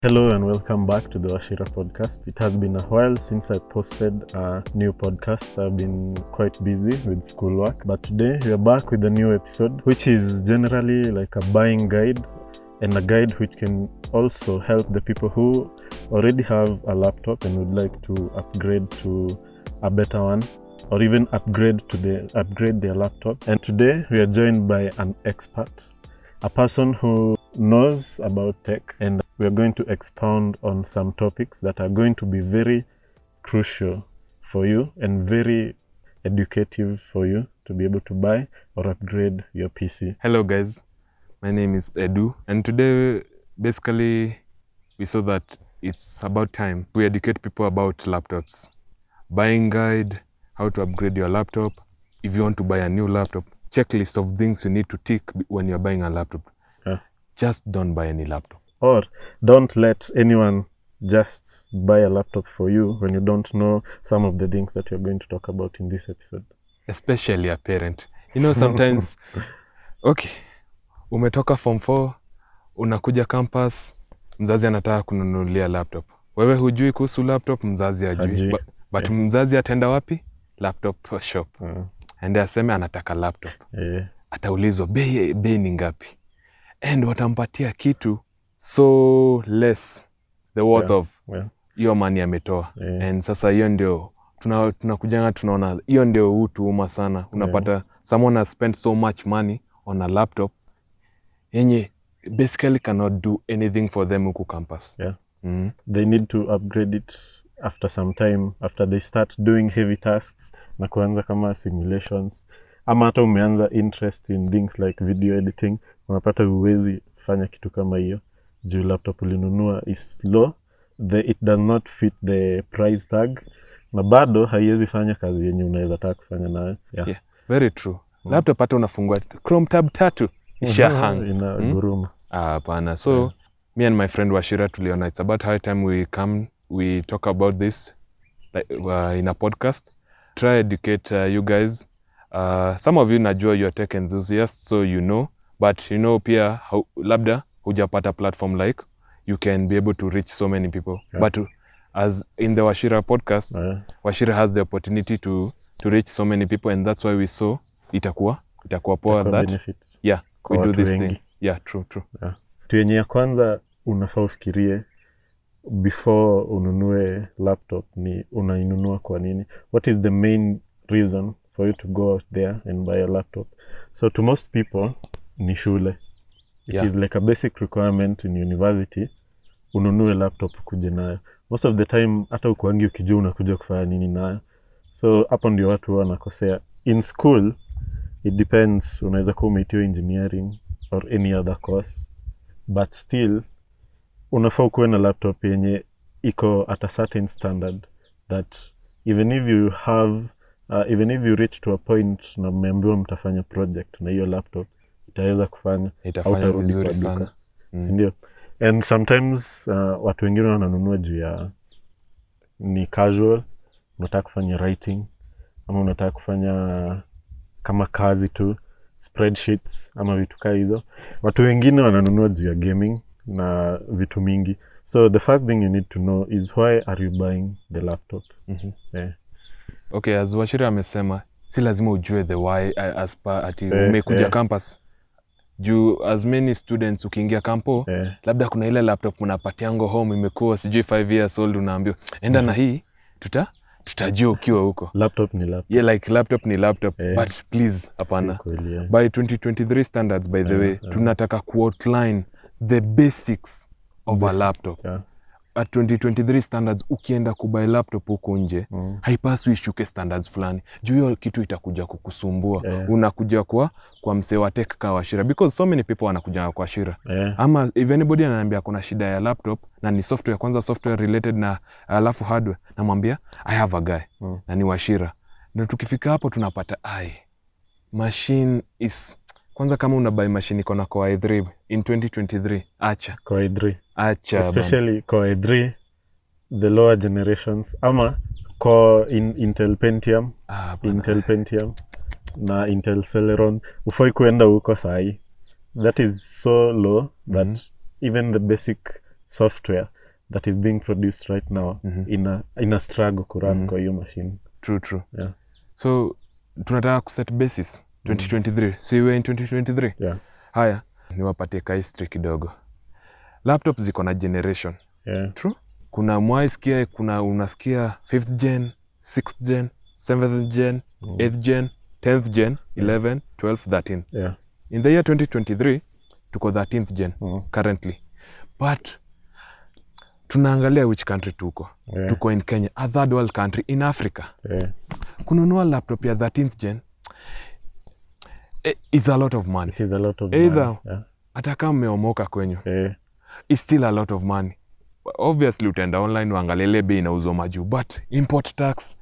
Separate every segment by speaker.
Speaker 1: Hello and welcome back to the Washira podcast. It has been a while since I posted a new podcast. I've been quite busy with schoolwork, but today we are back with a new episode, which is generally like a buying guide and a guide which can also help the people who already have a laptop and would like to upgrade to a better one or even upgrade to the upgrade their laptop. And today we are joined by an expert, a person who knows about tech and we are going to expound on some topics that are going to be very crucial for you and very educative for you to be able to buy or upgrade your PC.
Speaker 2: Hello, guys. My name is Edu, and today basically we saw that it's about time we educate people about laptops, buying guide, how to upgrade your laptop. If you want to buy a new laptop, checklist of things you need to tick when you're buying a laptop.
Speaker 1: Yeah.
Speaker 2: Just don't buy any laptop.
Speaker 1: Or don't let anyone just buy a laptop for you when you don't know some of the things that you're going to talk about in this episode.
Speaker 2: especially a parent you know sometimes okay umetoka form 4 unakuja campus mzazi anataka kununulia laptop wewe hujui kuhusu laptop mzazi
Speaker 1: Hajui.
Speaker 2: ajui but, but mzazi ataenda wapi laptop shop
Speaker 1: Uh,
Speaker 2: ende aseme anataka laptop
Speaker 1: eh,
Speaker 2: ataulizwa bei bei ni ngapi and watampatia kitu so less the worth
Speaker 1: Yeah.
Speaker 2: of
Speaker 1: well,
Speaker 2: hiyo mani ametoa
Speaker 1: Yeah.
Speaker 2: and sasa hiyo ndio tuna- tunakujanga tunaona hiyo ndio huu tuuma sana unapata someone has spent so much money on a laptop yenye basically cannot do anything for them huku campus
Speaker 1: yeah.
Speaker 2: mm.
Speaker 1: They need to upgrade it after some time, after they start doing heavy tasks na kuanza kama simulations ama hata umeanza interest in things like video editing, unapata huwezi fanya kitu kama hiyo juu laptop ulinunua is low, the, it does not fit the price tag na bado haiwezi fanya kazi yenye unaweza taka kufanya nayo yeah.
Speaker 2: yeah. very true laptop hata unafungua chrome tab tatu isha hang
Speaker 1: ina
Speaker 2: Mm.
Speaker 1: guruma
Speaker 2: Ah, hapana so me and my friend washira tuliona it's about high time we come we talk about this like, uh, in a podcast try educate uh, you guys uh, some of you najua you're tech enthusiasts so you know but you know pia hau- labda hujapata platform like you can be able to reach so many people
Speaker 1: Yeah.
Speaker 2: but as in the washira podcast
Speaker 1: Eh,
Speaker 2: washira has the opportunity to to reach so many people and that's why we saw itakuwa itakuwa poa
Speaker 1: itakuwa
Speaker 2: that
Speaker 1: benefit.
Speaker 2: yeah
Speaker 1: kwa
Speaker 2: we do
Speaker 1: watu
Speaker 2: this
Speaker 1: wengi.
Speaker 2: thing yeah true true
Speaker 1: kitu yenye ya kwanza unafaa ufikirie before ununue laptop ni unainunua kwa nini what is the main reason for you to go out there and buy a laptop so to most people ni shule it
Speaker 2: Yeah.
Speaker 1: is like a basic requirement in university ununue laptop kuje nayo most of the time hata ukuangi ukijua unakuja kufanya nini nayo so hapo ndio watu huwa wanakosea in school it depends unaweza kuwa umeitiwa engineering or any other course but still unafaa ukuwe na laptop yenye iko at a certain standard that even if you have uh, even if you reach to a point na mmeambiwa mtafanya project na hiyo laptop itaweza kufanya
Speaker 2: itafanya
Speaker 1: hautarudi
Speaker 2: vizuri
Speaker 1: kwa duka.
Speaker 2: sana Mm.
Speaker 1: sindio and sometimes uh, watu wengine wananunua juu ya ni casual unataka kufanya writing ama unataka kufanya kama kazi tu spreadsheets ama vitu kaa hizo watu wengine wananunua juu ya gaming na vitu mingi so the first thing you need to know is why are you buying the laptop
Speaker 2: Mhm.
Speaker 1: yeah.
Speaker 2: okay as washira amesema si lazima ujue the why uh, as pa ati
Speaker 1: Eh,
Speaker 2: umekuja
Speaker 1: eh.
Speaker 2: campus juu as many students ukiingia kampo
Speaker 1: Yeah.
Speaker 2: labda kuna ile laptop unapatiango home imekuwa sijui 5 years old unaambiwa enda na hii tuta tutajua ukiwa huko
Speaker 1: laptop ni laptop
Speaker 2: yeah, like laptop ni laptop
Speaker 1: Eh.
Speaker 2: but please hapana
Speaker 1: Si kweli, yeah.
Speaker 2: by 2023 standards by the way tunataka kuoutline the basics of a
Speaker 1: Basic,
Speaker 2: laptop
Speaker 1: yeah.
Speaker 2: at 2023 standards ukienda kubuy laptop huko nje
Speaker 1: Mm.
Speaker 2: haipaswi ishuke standards fulani juu hiyo kitu itakuja kukusumbua
Speaker 1: Yeah.
Speaker 2: unakuja kwa kwa msee wa tech ka washira because so many people wanakuja kwa shira
Speaker 1: Yeah.
Speaker 2: ama if anybody ananiambia kuna shida ya laptop na ni software kwanza software related na alafu hardware namwambia i have a guy
Speaker 1: Mm.
Speaker 2: na ni washira na tukifika hapo tunapata ai machine is kwanza kama unabai machine iko na core i3 in 2023 acha
Speaker 1: Core i3
Speaker 2: acha bana.
Speaker 1: especially Core i3 the lower generations ama Core in Intel Pentium
Speaker 2: Ah, bana.
Speaker 1: Intel Pentium na Intel Celeron ufai kuenda huko sahi that is so low that even the basic software that is being produced right now
Speaker 2: Mhm.
Speaker 1: ina, ina struggle kurun
Speaker 2: Mhm.
Speaker 1: kwa hiyo machine
Speaker 2: true true
Speaker 1: yeah.
Speaker 2: so tunataka kuset basis 2023 so iwe in 2023
Speaker 1: Yeah.
Speaker 2: haya niwapatie ka history kidogo laptop ziko na generation
Speaker 1: Yeah.
Speaker 2: true kuna mwaisikia kuna unasikia 5th gen 6th gen 7th gen 8th gen 10th gen 11 12 13
Speaker 1: Yeah.
Speaker 2: in the year 2023 tuko 13th gen
Speaker 1: Mm.
Speaker 2: currently but tunaangalia which country tuko
Speaker 1: Yeah.
Speaker 2: tuko in kenya a third world country in africa
Speaker 1: Yeah.
Speaker 2: kununua laptop ya 13th gen eh, it's a lot of money
Speaker 1: It is a lot of
Speaker 2: Either-
Speaker 1: money. Yeah.
Speaker 2: hata kama mmeomoka kwenyu
Speaker 1: Yeah.
Speaker 2: it's still a lot of money obviously utaenda online uangalie ile bei inauzwa majuu but import tax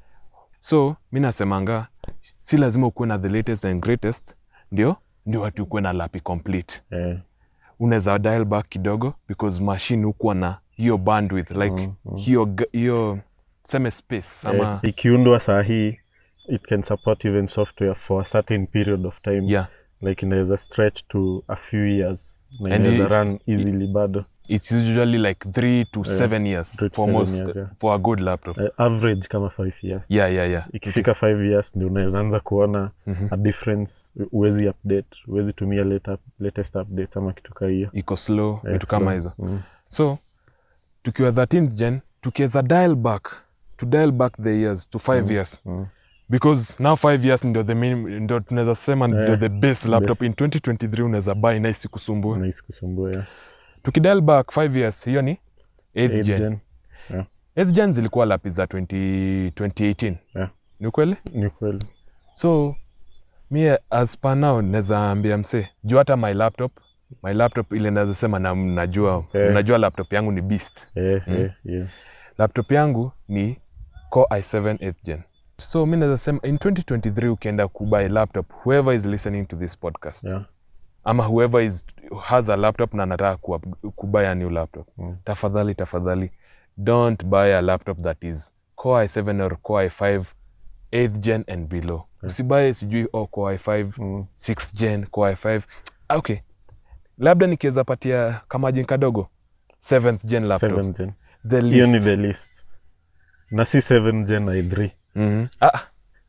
Speaker 2: so mi nasemanga si lazima ukuwe na the latest and greatest ndio ndio watu ukuwe na lapi complete
Speaker 1: Yeah.
Speaker 2: unaweza dial back kidogo because machine hukuwa na hiyo bandwidth like
Speaker 1: Mm, mm.
Speaker 2: hiyo g- hiyo seme space ama
Speaker 1: Yeah. ikiundwa saa hii it can support even software for a certain period of time
Speaker 2: yeah
Speaker 1: like inaweza stretch to a few years na
Speaker 2: And
Speaker 1: inaweza
Speaker 2: if-
Speaker 1: run easily bado
Speaker 2: it's usually like three to
Speaker 1: Yeah,
Speaker 2: seven years
Speaker 1: three to
Speaker 2: for
Speaker 1: seven
Speaker 2: most
Speaker 1: years, yeah.
Speaker 2: for a good laptop
Speaker 1: uh, average kama five years
Speaker 2: yeah yeah yeah
Speaker 1: ikifika five years ndio unaweza anza kuona
Speaker 2: Mhm.
Speaker 1: a difference uwezi update uwezi tumia late, latest updates ama kitu kaa hiyo
Speaker 2: iko slow
Speaker 1: Yeah,
Speaker 2: vitu kama
Speaker 1: slow.
Speaker 2: hizo
Speaker 1: Mm.
Speaker 2: so tukiwa 13th gen tukiweza dial back to dial back the years to five years
Speaker 1: Mm.
Speaker 2: because now five years ndio the min, ndio tunaweza sema ndio
Speaker 1: Yeah,
Speaker 2: the best laptop
Speaker 1: best.
Speaker 2: in 2023 unaweza buy na isikusumbue
Speaker 1: Nice kusumbua yeah.
Speaker 2: tukidial back five years hiyo ni 8th
Speaker 1: Eighth
Speaker 2: gen
Speaker 1: gen.
Speaker 2: 8th gen zilikuwa lapi za 20, 2018
Speaker 1: Yeah.
Speaker 2: ni ukweli
Speaker 1: ni kweli
Speaker 2: so mi as per now naweza ambia msee juu hata my laptop my laptop ile naweza sema na najua
Speaker 1: Eh.
Speaker 2: najua laptop yangu ni beast
Speaker 1: yeah, yeah, yeah.
Speaker 2: laptop yangu ni core i7 8th gen so mi naweza sema in 2023 ukienda kubuy laptop whoever is listening to this podcast
Speaker 1: Yeah.
Speaker 2: ama whoever is has a laptop na anataka ku- kubuy a new laptop
Speaker 1: Mm.
Speaker 2: tafadhali tafadhali don't buy a laptop that is core i7 or core i5 8th gen and below usibaye sijui oh, core i5
Speaker 1: Mm.
Speaker 2: 6th gen core i5 Ah, okay labda nikiweza patia kamajin kadogo 7th gen laptop
Speaker 1: Seventh gen.
Speaker 2: the
Speaker 1: hiyo
Speaker 2: least
Speaker 1: ni the list na si 7 gen i3
Speaker 2: Mhm. ah,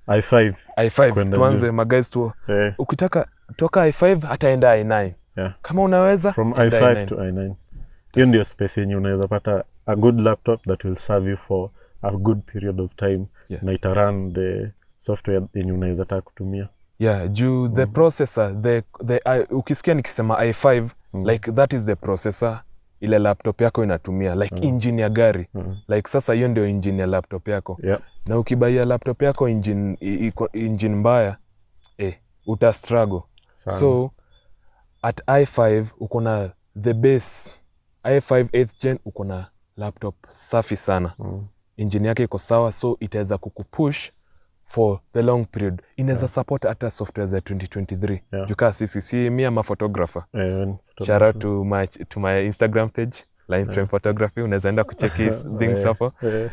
Speaker 1: i5
Speaker 2: i5
Speaker 1: Kwenda
Speaker 2: tuanze
Speaker 1: juu.
Speaker 2: magais tu
Speaker 1: eh,
Speaker 2: ukitaka toka i5 hata enda i9
Speaker 1: yeah.
Speaker 2: kama unaweza
Speaker 1: from
Speaker 2: enda
Speaker 1: i5 to i9 hiyo ndio space yenye unaweza pata a good laptop that will serve you for a good period of time
Speaker 2: Yeah.
Speaker 1: na itarun the software yenye unaweza taka kutumia
Speaker 2: yeah juu the processor the, the, uh, ukisikia nikisema i5
Speaker 1: Mm.
Speaker 2: like that is the processor ile laptop yako inatumia like
Speaker 1: Mm.
Speaker 2: engine ya gari
Speaker 1: Mhm.
Speaker 2: like sasa hiyo ndio engine ya laptop yako
Speaker 1: yeah.
Speaker 2: na ukibaia laptop yako engine, i- iko engine mbaya eh, uta struggle
Speaker 1: sana.
Speaker 2: so at i5 uko na the base i5 8th gen uko na laptop safi sana
Speaker 1: mm.
Speaker 2: engine yake iko sawa so itaweza kukupush for the long period inaweza
Speaker 1: Yeah.
Speaker 2: support hata software za 2023
Speaker 1: Yeah.
Speaker 2: jukaa sisi si mi ama photographer
Speaker 1: eh, when
Speaker 2: shout out to my, to my instagram page line frame photography unaweza enda kucheki things
Speaker 1: Eh,
Speaker 2: hapo
Speaker 1: eh,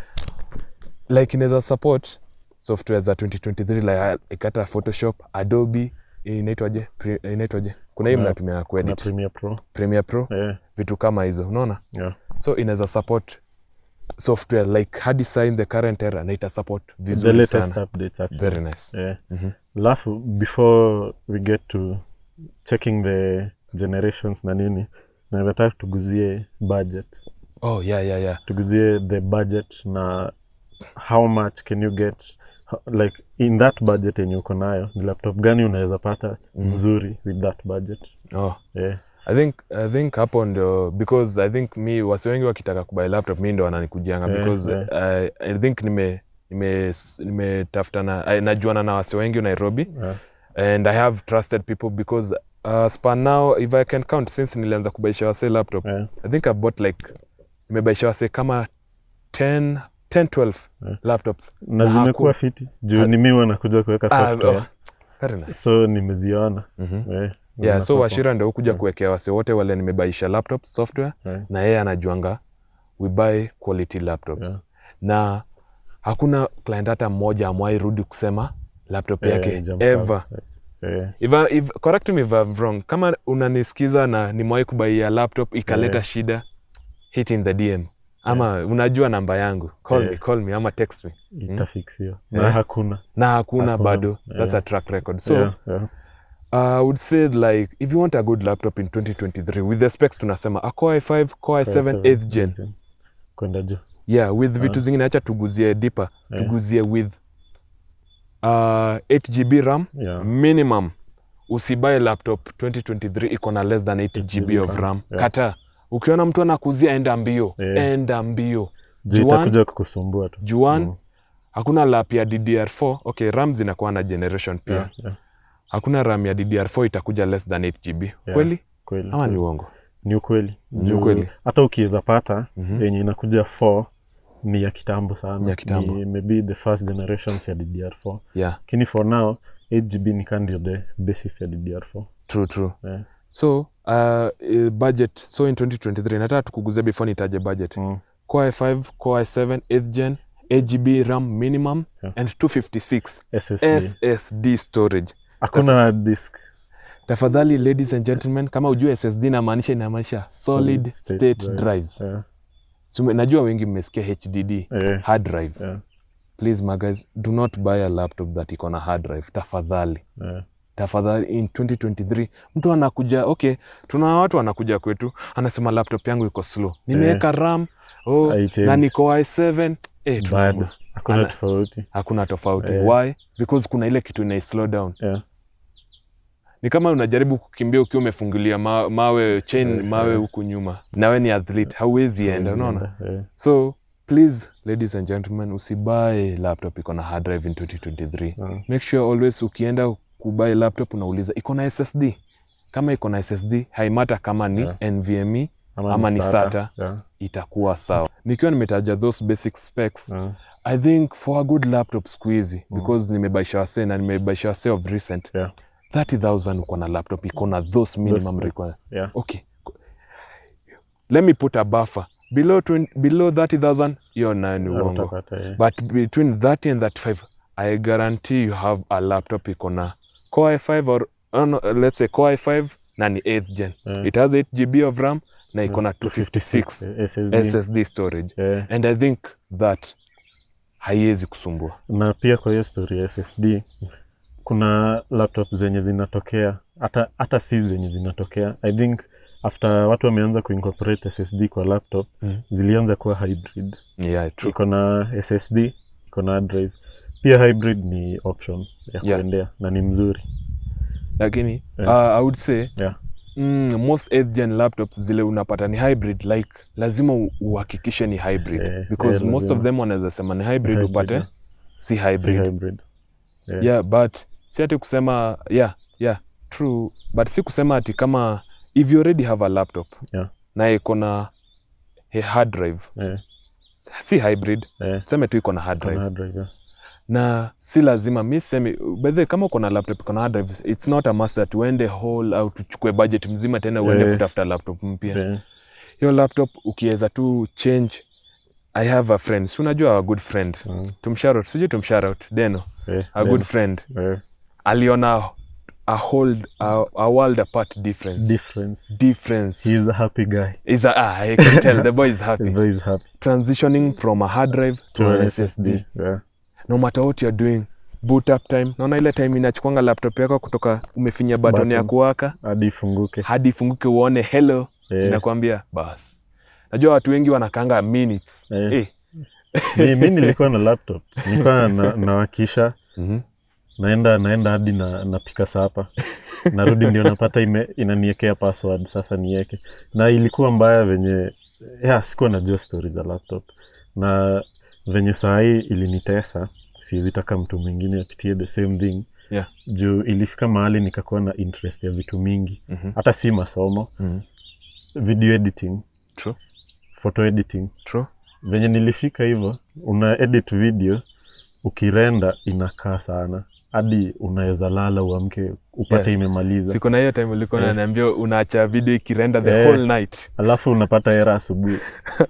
Speaker 2: like inaweza support software za 2023 like ikata photoshop adobe inaitwaje Pre- inaitwaje kuna hii
Speaker 1: Kuna-
Speaker 2: mnatumia
Speaker 1: na
Speaker 2: kuedit
Speaker 1: Premiere Pro
Speaker 2: premiere pro
Speaker 1: eh,
Speaker 2: vitu kama hizo unaona
Speaker 1: yeah.
Speaker 2: so inaweza support software like hadi sign the current era na ita support
Speaker 1: the
Speaker 2: vizuri
Speaker 1: latest
Speaker 2: sana
Speaker 1: updates actually.
Speaker 2: very nice
Speaker 1: eh.
Speaker 2: Mhm.
Speaker 1: alafu before we get to checking the generations na nini naweza taka tuguzie budget
Speaker 2: oh yeah yeah yeah
Speaker 1: tuguzie the budget na how much can you get ho- like in that budget yenye uko nayo ni laptop gani unaweza pata
Speaker 2: Mhm.
Speaker 1: nzuri with that budget
Speaker 2: oh
Speaker 1: yeah.
Speaker 2: i think i think hapo ndio because i think mi wasi wengi wakitaka kubai laptop mi ndo wananikujianga
Speaker 1: Yeah,
Speaker 2: because
Speaker 1: yeah.
Speaker 2: I, i think nime nime nimetafutana I- najuana na wasi wengi nairobi
Speaker 1: Yeah.
Speaker 2: and i have trusted people because uh, span now if i can count since nilianza kubaisha wase laptop
Speaker 1: Yeah.
Speaker 2: i think i bought like nimebaisha wase kama 10 10 12
Speaker 1: Yeah.
Speaker 2: laptops
Speaker 1: na
Speaker 2: Na
Speaker 1: zimekuwa
Speaker 2: haku-
Speaker 1: fiti juu ni mi wanakuja kuweka
Speaker 2: Ah,
Speaker 1: software
Speaker 2: oh, very nice
Speaker 1: so nimeziona
Speaker 2: Mhm.
Speaker 1: yeah.
Speaker 2: yeah
Speaker 1: Zinakuwa
Speaker 2: so washira ndio hukuja
Speaker 1: Yeah.
Speaker 2: kuwekea wase wote wale nimebaisha laptop software
Speaker 1: Yeah.
Speaker 2: na yeye anajuanga we buy quality laptops
Speaker 1: Yeah.
Speaker 2: na hakuna client hata mmoja amwai rudi kusema laptop
Speaker 1: Yeah,
Speaker 2: yake
Speaker 1: jump
Speaker 2: ever
Speaker 1: sound. Yeah.
Speaker 2: if, I- if, correct me if I'm wrong kama unanisikiza na nimewai kubaia laptop ikaleta
Speaker 1: Yeah.
Speaker 2: shida hit in the dm ama unajua namba yangu call
Speaker 1: Yeah.
Speaker 2: me call me ama text me
Speaker 1: itafiksiwa na
Speaker 2: Yeah.
Speaker 1: hakuna
Speaker 2: na hakuna,
Speaker 1: Hakuna.
Speaker 2: bado that's
Speaker 1: Yeah.
Speaker 2: a track record so
Speaker 1: yeah, yeah.
Speaker 2: I would say like if you want a good laptop in 2023 with the specs tunasema a Core i5, Core i7
Speaker 1: Seven,
Speaker 2: 8th gen.
Speaker 1: kwenda juu
Speaker 2: Yeah, with vitu zingine acha tuguzie deeper.
Speaker 1: Yeah.
Speaker 2: Tuguzie with uh, 8 GB RAM
Speaker 1: yeah.
Speaker 2: minimum. Usibuy laptop 2023 iko na less than 8
Speaker 1: 8
Speaker 2: GB of
Speaker 1: RAM,
Speaker 2: RAM.
Speaker 1: yeah.
Speaker 2: Kata. Ukiona mtu anakuzia enda mbio.
Speaker 1: Yeah.
Speaker 2: Enda mbio.
Speaker 1: juu
Speaker 2: Juan-
Speaker 1: itakuja kukusumbua tu
Speaker 2: Juan,
Speaker 1: Mm.
Speaker 2: hakuna lap ya DDR4. Okay, RAM zinakuwa na generation pia.
Speaker 1: yeah, yeah.
Speaker 2: Hakuna RAM ya DDR4 itakuja less than 8 GB. Kweli?
Speaker 1: kweli
Speaker 2: Ama ni
Speaker 1: kweli.
Speaker 2: uongo?
Speaker 1: ni ukweli
Speaker 2: Ni
Speaker 1: Juu
Speaker 2: ukweli.
Speaker 1: hata ukiweza pata
Speaker 2: Mhm.
Speaker 1: yenye inakuja 4 ni ya kitambo sana
Speaker 2: Ni ya kitambo.
Speaker 1: ni maybe the first generations ya ddr4
Speaker 2: Yeah,
Speaker 1: lakini for now 8gb ni ka ndio the basis ya ddr4
Speaker 2: true true.
Speaker 1: yeah.
Speaker 2: So, uh, eh, budget so in 2023 nataka tukuguze before nitaje budget.
Speaker 1: mm.
Speaker 2: Core i5, Core i7, 8th gen, 8GB RAM minimum
Speaker 1: Yeah.
Speaker 2: and 256
Speaker 1: ssd
Speaker 2: SSD storage.
Speaker 1: hakuna hard disk
Speaker 2: Tafadhali ladies and gentlemen, kama ujue SSD inamaanisha inamaanisha solid state, drives.
Speaker 1: yeah.
Speaker 2: So, najua wengi mmesikia HDD,
Speaker 1: Yeah.
Speaker 2: hard drive.
Speaker 1: Yeah.
Speaker 2: Please my guys, do not buy a laptop that iko na hard drive. Tafadhali.
Speaker 1: Yeah.
Speaker 2: tafadhali in 2023 mtu anakuja okay tuna watu wanakuja kwetu anasema laptop yangu iko slow nimeweka ram oh,
Speaker 1: Haichange.
Speaker 2: na niko i7 eh,
Speaker 1: bado
Speaker 2: tunaamua.
Speaker 1: hakuna
Speaker 2: Ana-
Speaker 1: tofauti
Speaker 2: hakuna tofauti
Speaker 1: Eh.
Speaker 2: why because kuna ile kitu inai slow down
Speaker 1: yeah.
Speaker 2: ni kama unajaribu kukimbia ukiwa umefungulia ma, mawe chain
Speaker 1: Eh,
Speaker 2: mawe
Speaker 1: eh.
Speaker 2: huku nyuma nawe ni athlete hauwezi enda unaona
Speaker 1: yeah.
Speaker 2: so please ladies and gentlemen usibae laptop iko na hard drive in 2023
Speaker 1: Yeah.
Speaker 2: make sure always ukienda kubai laptop unauliza iko na ssd kama iko na ssd haimata kama ni
Speaker 1: Yeah.
Speaker 2: nvme Ama ni SATA.
Speaker 1: Yeah.
Speaker 2: itakuwa sawa nikiwa nimetaja those basic specs
Speaker 1: Yeah.
Speaker 2: i think for a good laptop siku hizi
Speaker 1: Mm.
Speaker 2: because nimebaisha wase na nimebaisha wase of recent
Speaker 1: Yeah.
Speaker 2: 30000 uko na laptop iko na those minimum
Speaker 1: Those
Speaker 2: requirements
Speaker 1: Yeah.
Speaker 2: okay let me put a buffer below 20, below 30000 hiyo nayo ni uongo
Speaker 1: Utapata, yeah.
Speaker 2: but between 30 and 35 i guarantee you have a laptop iko na core i5 or uh, no, let's say core i5 na ni 8th gen
Speaker 1: Yeah.
Speaker 2: it has 8 gb of ram na iko na 256
Speaker 1: Yeah, SSD.
Speaker 2: ssd storage
Speaker 1: Yeah.
Speaker 2: and i think that haiwezi kusumbua
Speaker 1: na pia kwa hiyo story ya ssd kuna laptop zenye zinatokea hata hata si zenye zinatokea i think after watu wameanza kuincorporate ssd kwa laptop
Speaker 2: Mm.
Speaker 1: zilianza kuwa hybrid
Speaker 2: yeah true
Speaker 1: iko na ssd iko na hard drive pia hybrid ni option ya
Speaker 2: Yeah.
Speaker 1: kuendea na ni mzuri
Speaker 2: lakini
Speaker 1: Yeah.
Speaker 2: uh, i would say
Speaker 1: Yeah.
Speaker 2: mm, most 8th gen laptops zile unapata ni hybrid like lazima u- uhakikishe ni hybrid
Speaker 1: Eh,
Speaker 2: because
Speaker 1: eh,
Speaker 2: most of
Speaker 1: lazima.
Speaker 2: them wanaweza sema ni hybrid,
Speaker 1: Hybrid,
Speaker 2: upate
Speaker 1: yeah.
Speaker 2: si hybrid,
Speaker 1: si hybrid Yeah.
Speaker 2: yeah but si ati kusema yeah yeah true but si kusema ati kama if you already have a laptop
Speaker 1: Yeah.
Speaker 2: na iko na a hard drive
Speaker 1: Eh,
Speaker 2: si hybrid
Speaker 1: eh,
Speaker 2: seme tu iko na hard
Speaker 1: kuna
Speaker 2: drive
Speaker 1: hard drive, yeah.
Speaker 2: na si lazima mi semi bedhe kama uko na laptop iko na hard drive it's not a must that uende whole au tuchukue budget mzima tena uende
Speaker 1: Eh.
Speaker 2: kutafuta laptop mpya
Speaker 1: Eh,
Speaker 2: hiyo laptop ukiweza tu change i have a friend si unajua a good friend
Speaker 1: mm,
Speaker 2: tumsharout sijui tumsharout deno
Speaker 1: eh,
Speaker 2: a
Speaker 1: then,
Speaker 2: good friend
Speaker 1: eh,
Speaker 2: aliona a whole a, a world apart difference
Speaker 1: difference
Speaker 2: difference
Speaker 1: he is a happy guy
Speaker 2: is a, ah, I can tell the boy is
Speaker 1: the
Speaker 2: happy
Speaker 1: boy is happy
Speaker 2: transitioning from a hard drive to,
Speaker 1: to
Speaker 2: an
Speaker 1: an
Speaker 2: SSD
Speaker 1: yeah.
Speaker 2: no matter what you're doing boot up time naona ile time inachukwanga laptop yako kutoka umefinya button ya
Speaker 1: Button.
Speaker 2: kuwaka
Speaker 1: hadi ifunguke
Speaker 2: hadi ifunguke uone hello
Speaker 1: Eh,
Speaker 2: inakwambia bas najua watu wengi wanakanga minutes
Speaker 1: Eh.
Speaker 2: eh.
Speaker 1: mi, mi nilikuwa na laptop nilikuwa na, nawakisha
Speaker 2: Mhm.
Speaker 1: naenda naenda hadi na napika sapa narudi ndio napata ime, inaniekea password sasa nieke na ilikuwa mbaya venye ya sikuwa najua stori za laptop na venye saa hii ilinitesa siwezitaka mtu mwingine apitie the same thing
Speaker 2: Yeah.
Speaker 1: juu ilifika mahali nikakuwa na interest ya vitu mingi
Speaker 2: Mhm.
Speaker 1: hata si masomo
Speaker 2: Mhm.
Speaker 1: video editing
Speaker 2: True.
Speaker 1: photo editing
Speaker 2: True.
Speaker 1: venye nilifika hivyo una edit video ukirenda inakaa sana hadi unaweza lala uamke upate
Speaker 2: Yeah.
Speaker 1: imemaliza
Speaker 2: siku na hiyo time ulikuwa
Speaker 1: Eh.
Speaker 2: unaniambia unaacha video ikirenda the
Speaker 1: Eh.
Speaker 2: whole night
Speaker 1: alafu unapata hera asubuhi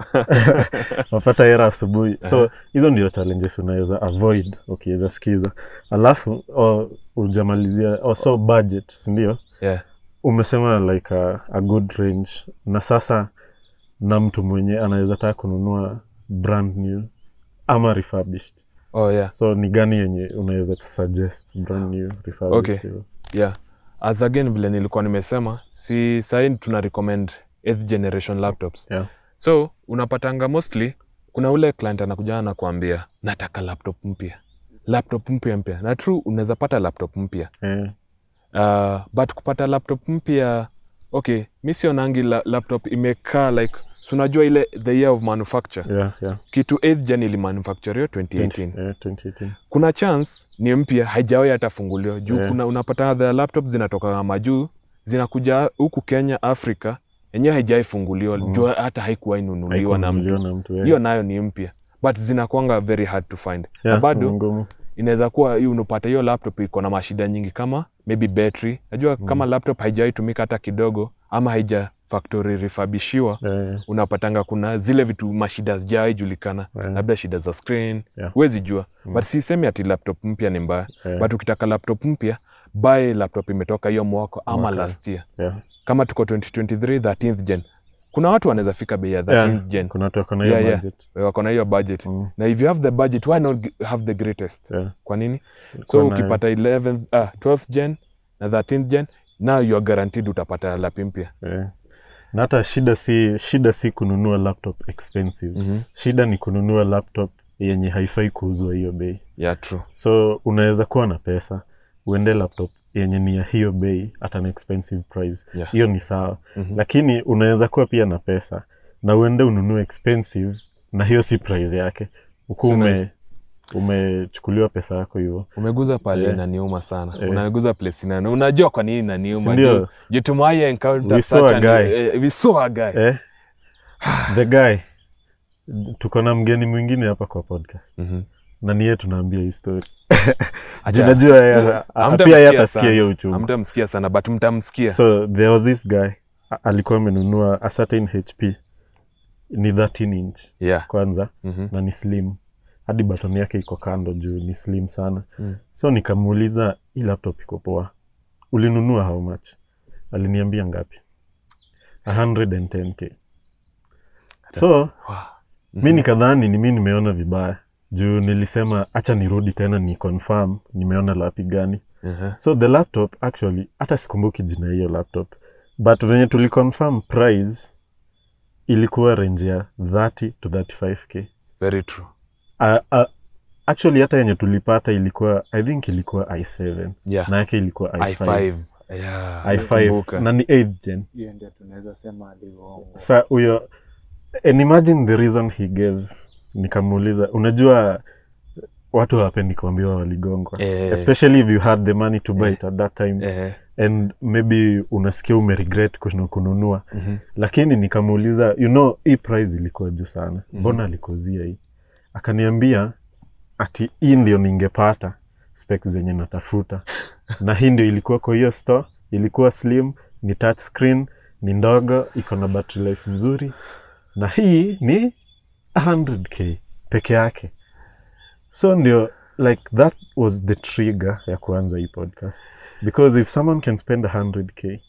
Speaker 1: unapata hera asubuhi so hizo ndio challenges unaweza avoid ukiweza sikiza alafu oh, ujamalizia oh, so budget sindio
Speaker 2: yeah.
Speaker 1: umesema like a, a good range na sasa na mtu mwenye anaweza taka kununua brand new ama refurbished
Speaker 2: oh yeah
Speaker 1: so ni gani yenye unaweza suggest brand new refurbished
Speaker 2: Okay.
Speaker 1: hivyo?
Speaker 2: yeah as again vile nilikuwa nimesema si sahii tuna recommend eighth generation laptops
Speaker 1: Yeah.
Speaker 2: so unapatanga mostly kuna ule client anakuja anakuambia nataka laptop mpya laptop mpya mpya na true unaweza pata laptop mpya
Speaker 1: Eh,
Speaker 2: uh, but kupata laptop mpya okay mi sionangi la, laptop imekaa like sunajua ile the year of manufacture
Speaker 1: yeah, yeah.
Speaker 2: kitu 8th gen ilimanufacturio 2018
Speaker 1: 20, eh, 2018
Speaker 2: kuna chance ni mpya haijawai hata funguliwa juu
Speaker 1: Yeah.
Speaker 2: kuna unapata the laptop zinatoka majuu zinakuja huku kenya africa yenyewe haijawai funguliwa
Speaker 1: Mm.
Speaker 2: juu hata haikuwai nunuliwa na mtu
Speaker 1: Haikununuliwa na mtu eh.
Speaker 2: hiyo nayo ni mpya but zinakwanga very hard to find na
Speaker 1: Yeah,
Speaker 2: bado
Speaker 1: ngumu.
Speaker 2: inaweza kuwa hiyo unapata hiyo laptop iko na mashida nyingi kama maybe battery najua
Speaker 1: Mm.
Speaker 2: kama laptop haijawai tumika hata kidogo ama haija factory refurbishiwa
Speaker 1: Eh,
Speaker 2: unapatanga kuna zile vitu mashida zijawai julikana
Speaker 1: eh,
Speaker 2: labda shida za screen
Speaker 1: Yeah.
Speaker 2: huwezi jua
Speaker 1: Mm.
Speaker 2: but sisemi ati laptop mpya ni mbaya
Speaker 1: eh,
Speaker 2: but ukitaka laptop mpya buy laptop imetoka hiyo mwaka ama
Speaker 1: Mwaka.
Speaker 2: last year
Speaker 1: yeah.
Speaker 2: kama tuko 2023 13th gen kuna watu wanaweza fika bei ya 13th
Speaker 1: Yeah,
Speaker 2: gen
Speaker 1: kuna watu wako na hiyo
Speaker 2: Yeah, yeah.
Speaker 1: budget.
Speaker 2: wako na hiyo budget
Speaker 1: Mm,
Speaker 2: na if you have the budget why not g- have the greatest
Speaker 1: yeah.
Speaker 2: kwa nini so
Speaker 1: Kuna-
Speaker 2: ukipata 11 ah, 12th gen na 13th gen now you are guaranteed utapata lapi mpya
Speaker 1: eh. na hata shida si shida si kununua laptop expensive
Speaker 2: mm-hmm.
Speaker 1: shida ni kununua laptop yenye haifai kuuzwa hiyo bei
Speaker 2: yeah true
Speaker 1: so unaweza kuwa na pesa uende laptop yenye ni ya hiyo bei at an expensive price
Speaker 2: Yeah.
Speaker 1: hiyo ni sawa
Speaker 2: Mhm.
Speaker 1: lakini unaweza kuwa pia na pesa na uende ununue expensive na hiyo si price yake huku
Speaker 2: Sina-
Speaker 1: ume umechukuliwa pesa yako hivyo
Speaker 2: umeguza pale
Speaker 1: Eh.
Speaker 2: inaniuma sana
Speaker 1: Eh.
Speaker 2: unaguza place inani unajua kwa nini inaniuma
Speaker 1: Sindio?
Speaker 2: juu juu tumai encounter
Speaker 1: We saw
Speaker 2: such
Speaker 1: a
Speaker 2: an-
Speaker 1: guy.
Speaker 2: eh, we saw a guy
Speaker 1: eh? the guy tuko na mgeni mwingine hapa kwa podcast
Speaker 2: Mhm.
Speaker 1: na niye tunaambia hii story
Speaker 2: Acha-
Speaker 1: junajua
Speaker 2: Hamtamsikia
Speaker 1: pia yeye
Speaker 2: sana.
Speaker 1: atasikia hiyo uchungu
Speaker 2: hamtamsikia sana but mtamsikia
Speaker 1: so there was this guy a- alikuwa amenunua a certain hp ni 13 inch
Speaker 2: yeah
Speaker 1: kwanza
Speaker 2: Mhm.
Speaker 1: na ni slim hadi batoni yake iko kando juu ni slim sana
Speaker 2: Mm.
Speaker 1: so nikamuuliza hii laptop iko poa ulinunua how much aliniambia ngapi 110k so
Speaker 2: Wow.
Speaker 1: mi nikadhani ni mi nimeona vibaya juu nilisema hacha nirudi tena ni confirm nimeona lapi gani
Speaker 2: Mhm.
Speaker 1: so the laptop actually hata sikumbuki jina hiyo laptop but venye tuliconfirm price ilikuwa range ya 30 to 35k
Speaker 2: very true
Speaker 1: uh, uh, actually hata yenye tulipata ilikuwa i think ilikuwa i7
Speaker 2: yeah
Speaker 1: na yake ilikuwa i5
Speaker 2: i5 yeah
Speaker 1: i5
Speaker 2: nakumbuka.
Speaker 1: na ni 8th gen
Speaker 3: hiyo ndio tunaweza sema alivyoongwa.
Speaker 1: sa huyo and imagine the reason he gave nikamuuliza unajua watu hawapendi kuambiwa waligongwa
Speaker 2: Eh.
Speaker 1: especially if you had the money to buy
Speaker 2: Eh.
Speaker 1: it at that time
Speaker 2: Eh,
Speaker 1: and maybe unasikia umeregret kunu- kununua
Speaker 2: mhm.
Speaker 1: lakini nikamuuliza you know hii price ilikuwa juu sana mbona alikuzia hii akaniambia ati hii ndio ningepata specs zenye natafuta na hii ndio ilikuwa kwa hiyo store ilikuwa slim ni touch screen ni ndogo iko na battery life mzuri na hii ni 100k peke yake so ndio like that was the trigger ya kuanza hii podcast because if someone can spend 100k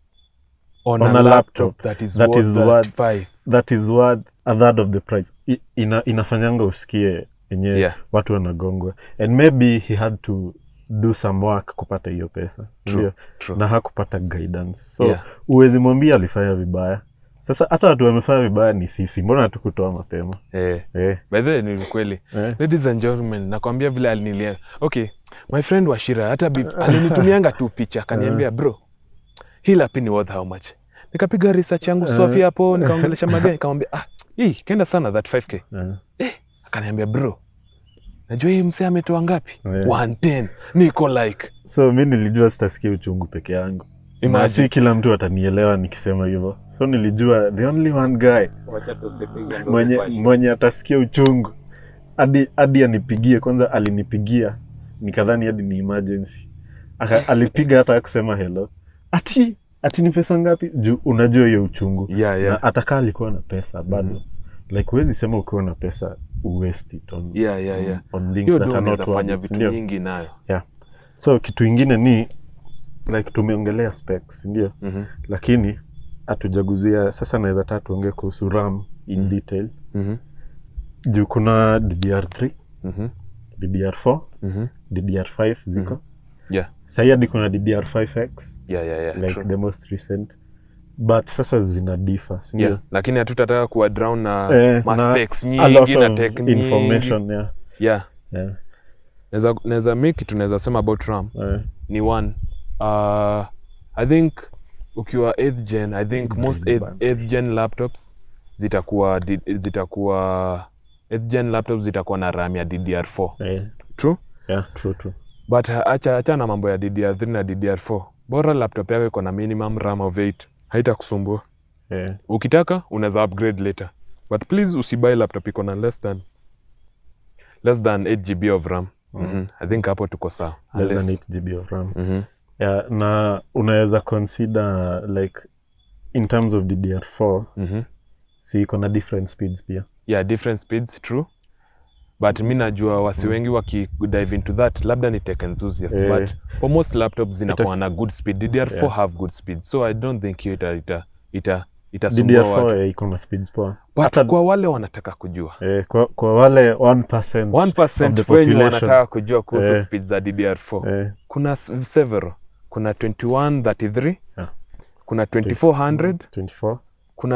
Speaker 2: on,
Speaker 1: On
Speaker 2: a,
Speaker 1: a
Speaker 2: laptop,
Speaker 1: laptop,
Speaker 2: that is
Speaker 1: that
Speaker 2: worth
Speaker 1: is
Speaker 2: that
Speaker 1: worth-
Speaker 2: five.
Speaker 1: that is worth a third of the price I, ina, inafanyanga usikie enyewe
Speaker 2: Yeah.
Speaker 1: watu wanagongwa and maybe he had to do some work kupata hiyo pesa
Speaker 2: True,
Speaker 1: ndio
Speaker 2: true.
Speaker 1: na hakupata guidance so
Speaker 2: Yeah.
Speaker 1: uwezi mwambia alifanya vibaya sasa hata watu wamefanya vibaya ni sisi mbona hatukutoa mapema
Speaker 2: Eh,
Speaker 1: eh,
Speaker 2: by the way, ni kweli
Speaker 1: eh.
Speaker 2: ladies and gentlemen nakwambia vile alinilia okay my friend washira hata bef- alinitumianga tu picha akaniambia bro hii lapi ni worth how much nikapiga research yangu swafi hapo nikaongelesha magari nikamwambia ah hii kenda sana that 5k
Speaker 1: eh.
Speaker 2: akaniambia bro najua hii msee ametoa ngapi
Speaker 1: Yeah.
Speaker 2: 110 niko like
Speaker 1: so mi nilijua sitasikia uchungu peke yangu na
Speaker 2: Imagine.
Speaker 1: si kila mtu atanielewa nikisema hivyo so nilijua the only one guy
Speaker 3: Wacha tusipige nduru
Speaker 1: mwenye,
Speaker 3: kwa shida.
Speaker 1: mwenye atasikia uchungu hadi hadi anipigie kwanza alinipigia nikadhani hadi ni emergency Aka, alipiga hata kusema hello ati ati ni pesa ngapi juu unajua hiyo uchungu
Speaker 2: yeah, yeah.
Speaker 1: na atakaa alikuwa na pesa bado like huwezi sema ukiwa na pesa uwaste it on,
Speaker 2: Yeah, yeah, yeah.
Speaker 1: on things
Speaker 2: hiyo
Speaker 1: that
Speaker 2: ndo
Speaker 1: are not
Speaker 2: unaweza fanya
Speaker 1: worth it,
Speaker 2: vitu
Speaker 1: sindio?
Speaker 2: nyingi nayo
Speaker 1: so kitu ingine ni like tumeongelea specs ndio
Speaker 2: Mhm.
Speaker 1: lakini hatujaguzia sasa naweza taa tuongee kuhusu ram in
Speaker 2: Mm.
Speaker 1: detail
Speaker 2: Mhm.
Speaker 1: juu kuna ddr3
Speaker 2: Mhm.
Speaker 1: ddr4
Speaker 2: Mhm.
Speaker 1: ddr5 ziko
Speaker 2: Yeah.
Speaker 1: sahii hadi kuna ddr5x
Speaker 2: Yeah, yeah, yeah,
Speaker 1: like
Speaker 2: true.
Speaker 1: the most recent but sasa zina differ sindio
Speaker 2: Yeah. lakini hatutataka kuwa drown na
Speaker 1: Eh, na
Speaker 2: maspecs
Speaker 1: a
Speaker 2: nyingi
Speaker 1: lot
Speaker 2: na
Speaker 1: of
Speaker 2: tech nyingi.
Speaker 1: information yeah.
Speaker 2: yeah
Speaker 1: Yeah.
Speaker 2: naweza naweza mi kitu naweza sema about ram
Speaker 1: Eh,
Speaker 2: ni one uh, i think ukiwa 8th gen i think
Speaker 1: Green
Speaker 2: most 8th,
Speaker 1: band.
Speaker 2: 8th gen laptops zitakuwa di- zitakuwa 8th gen laptops zitakuwa na ram ya ddr4
Speaker 1: eh,
Speaker 2: true
Speaker 1: yeah, true, true.
Speaker 2: but uh, acha acha na mambo ya ddr3 na ddr4 bora laptop yako iko na minimum ram of 8 haitakusumbua
Speaker 1: Eh,
Speaker 2: ukitaka unaweza upgrade later but please usibuy laptop iko na less than less than 8 gb of ram
Speaker 1: Mm.
Speaker 2: Mhm. i think hapo tuko sawa
Speaker 1: less than
Speaker 2: Unless-
Speaker 1: 8 GB of RAM.
Speaker 2: Mhm.
Speaker 1: Yeah, na unaweza consider like in terms of ddr4
Speaker 2: Mhm.
Speaker 1: si iko na different speeds pia
Speaker 2: yeah different speeds true but mi najua wasi wengi wakidive into that labda ni tech enthusiast
Speaker 1: Eh.
Speaker 2: but for most laptops zinakuwa na good speed ddr4
Speaker 1: Yeah.
Speaker 2: have good speed so i don't think hiyo ita ita ita itasumbua watu
Speaker 1: ddr4 eh, iko na speeds poa
Speaker 2: but
Speaker 1: hata-
Speaker 2: kwa wale wanataka kujua
Speaker 1: eh, kwa, kwa wale 1%,
Speaker 2: 1%
Speaker 1: of the
Speaker 2: wenye
Speaker 1: population.
Speaker 2: wanataka kujua kuhusu
Speaker 1: Eh.
Speaker 2: speed za ddr4
Speaker 1: eh,
Speaker 2: kuna s- several kuna 2133
Speaker 1: Yeah.
Speaker 2: kuna 2400
Speaker 1: 24
Speaker 2: kuna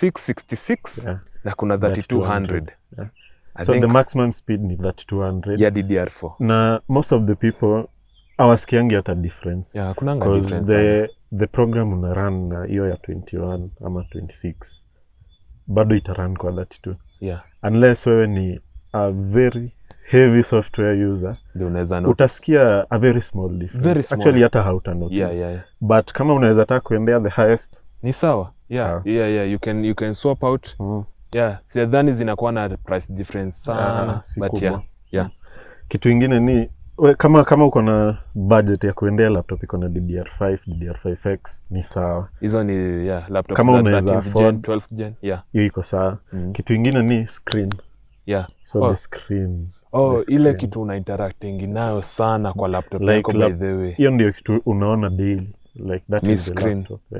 Speaker 2: 2666
Speaker 1: yeah.
Speaker 2: na kuna 3200
Speaker 1: Yeah.
Speaker 2: I
Speaker 1: so
Speaker 2: think
Speaker 1: the maximum speed ni 3200
Speaker 2: ya ddr4
Speaker 1: na most of the people awasikiangi hata difference
Speaker 2: yeah, kunanga
Speaker 1: because
Speaker 2: difference sana.
Speaker 1: the, the program una run na hiyo ya 21 ama 26 bado ita run kwa 32
Speaker 2: yeah
Speaker 1: unless wewe ni a very heavy software user
Speaker 2: ndio unaweza no-
Speaker 1: utasikia a very small difference
Speaker 2: Very small.
Speaker 1: actually hata hauta notice
Speaker 2: yeah, yeah, yeah.
Speaker 1: but kama unaweza taka kuendea the highest
Speaker 2: ni sawa yeah,
Speaker 1: Sawa.
Speaker 2: yeah, yeah. You, can, you can swap out
Speaker 1: mm,
Speaker 2: yeah sidhani zinakuwa na price difference sana
Speaker 1: Ah, si
Speaker 2: but
Speaker 1: kubwa.
Speaker 2: yeah, yeah.
Speaker 1: kitu ingine ni we, kama kama uko na budget ya kuendea laptop iko na ddr5 ddr5x ni sawa
Speaker 2: hizo ni yeah, laptop
Speaker 1: Kama
Speaker 2: za
Speaker 1: unaweza
Speaker 2: 13th gen,
Speaker 1: afford.
Speaker 2: 12th gen yeah.
Speaker 1: hiyo iko sawa
Speaker 2: Mm.
Speaker 1: kitu ingine ni screen
Speaker 2: yeah.
Speaker 1: so
Speaker 2: Oh.
Speaker 1: the screen
Speaker 2: oh
Speaker 1: the
Speaker 2: ile
Speaker 1: screen.
Speaker 2: kitu una interactingi nayo sana kwa laptop
Speaker 1: Like
Speaker 2: yako by
Speaker 1: lap-
Speaker 2: the way
Speaker 1: hiyo ndio kitu unaona daily like that
Speaker 2: Ni
Speaker 1: is the
Speaker 2: screen.
Speaker 1: laptop, yeah.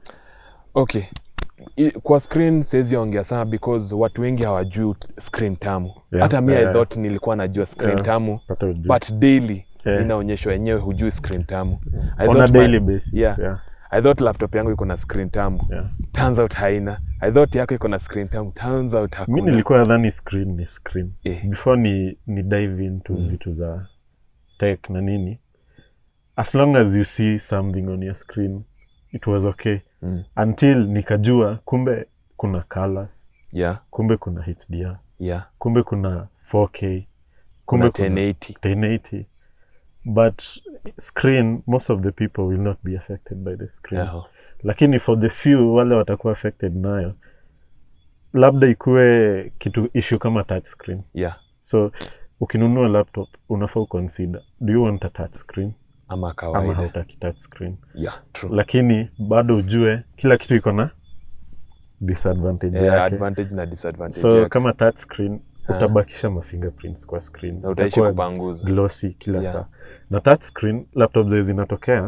Speaker 2: okay I, kwa screen siwezi ongea sana because watu wengi hawajui screen tamu
Speaker 1: Yeah,
Speaker 2: hata mi
Speaker 1: yeah.
Speaker 2: i thought nilikuwa najua screen
Speaker 1: Yeah.
Speaker 2: tamu
Speaker 1: Pata ujue.
Speaker 2: but daily
Speaker 1: Yeah.
Speaker 2: inaonyeshwa yenyewe hujui screen tamu I
Speaker 1: on a
Speaker 2: thought my-
Speaker 1: daily basis
Speaker 2: yeah.
Speaker 1: yeah.
Speaker 2: i thought laptop yangu iko na screen tamu
Speaker 1: Yeah.
Speaker 2: turns out haina i thought yako iko na screen tamu turns out
Speaker 1: mi
Speaker 2: hakuna
Speaker 1: nilikuwa nadhani screen ni screen
Speaker 2: Eh.
Speaker 1: before ni, ni dive into
Speaker 2: Mm.
Speaker 1: vitu za tech na nini as long as you see something on your screen it was okay
Speaker 2: Mm.
Speaker 1: until nikajua kumbe kuna colors
Speaker 2: yeah
Speaker 1: kumbe kuna hdr
Speaker 2: yeah
Speaker 1: kumbe kuna 4k
Speaker 2: kuna
Speaker 1: kumbe kuna
Speaker 2: 1080
Speaker 1: 1080 but screen most of the people will not be affected by the screen
Speaker 2: yeah.
Speaker 1: lakini for the few wale watakuwa affected nayo labda ikuwe kitu issue kama touch screen
Speaker 2: yeah
Speaker 1: so ukinunua laptop unafaa uconsider do you want a touch screen
Speaker 2: ama
Speaker 1: ama
Speaker 2: kawaida
Speaker 1: hautaki touch screen
Speaker 2: yeah true
Speaker 1: lakini bado ujue kila kitu iko na disadvantage
Speaker 2: yeah,
Speaker 1: yake
Speaker 2: advantage na disadvantage
Speaker 1: so
Speaker 2: yake.
Speaker 1: kama touch screen
Speaker 2: Ah.
Speaker 1: utabakisha mafingerprints kwa screen
Speaker 2: na utaishi
Speaker 1: Itakuwa
Speaker 2: kupanguza
Speaker 1: glossy kila
Speaker 2: Yeah.
Speaker 1: saa na touch screen laptop zile zinatokea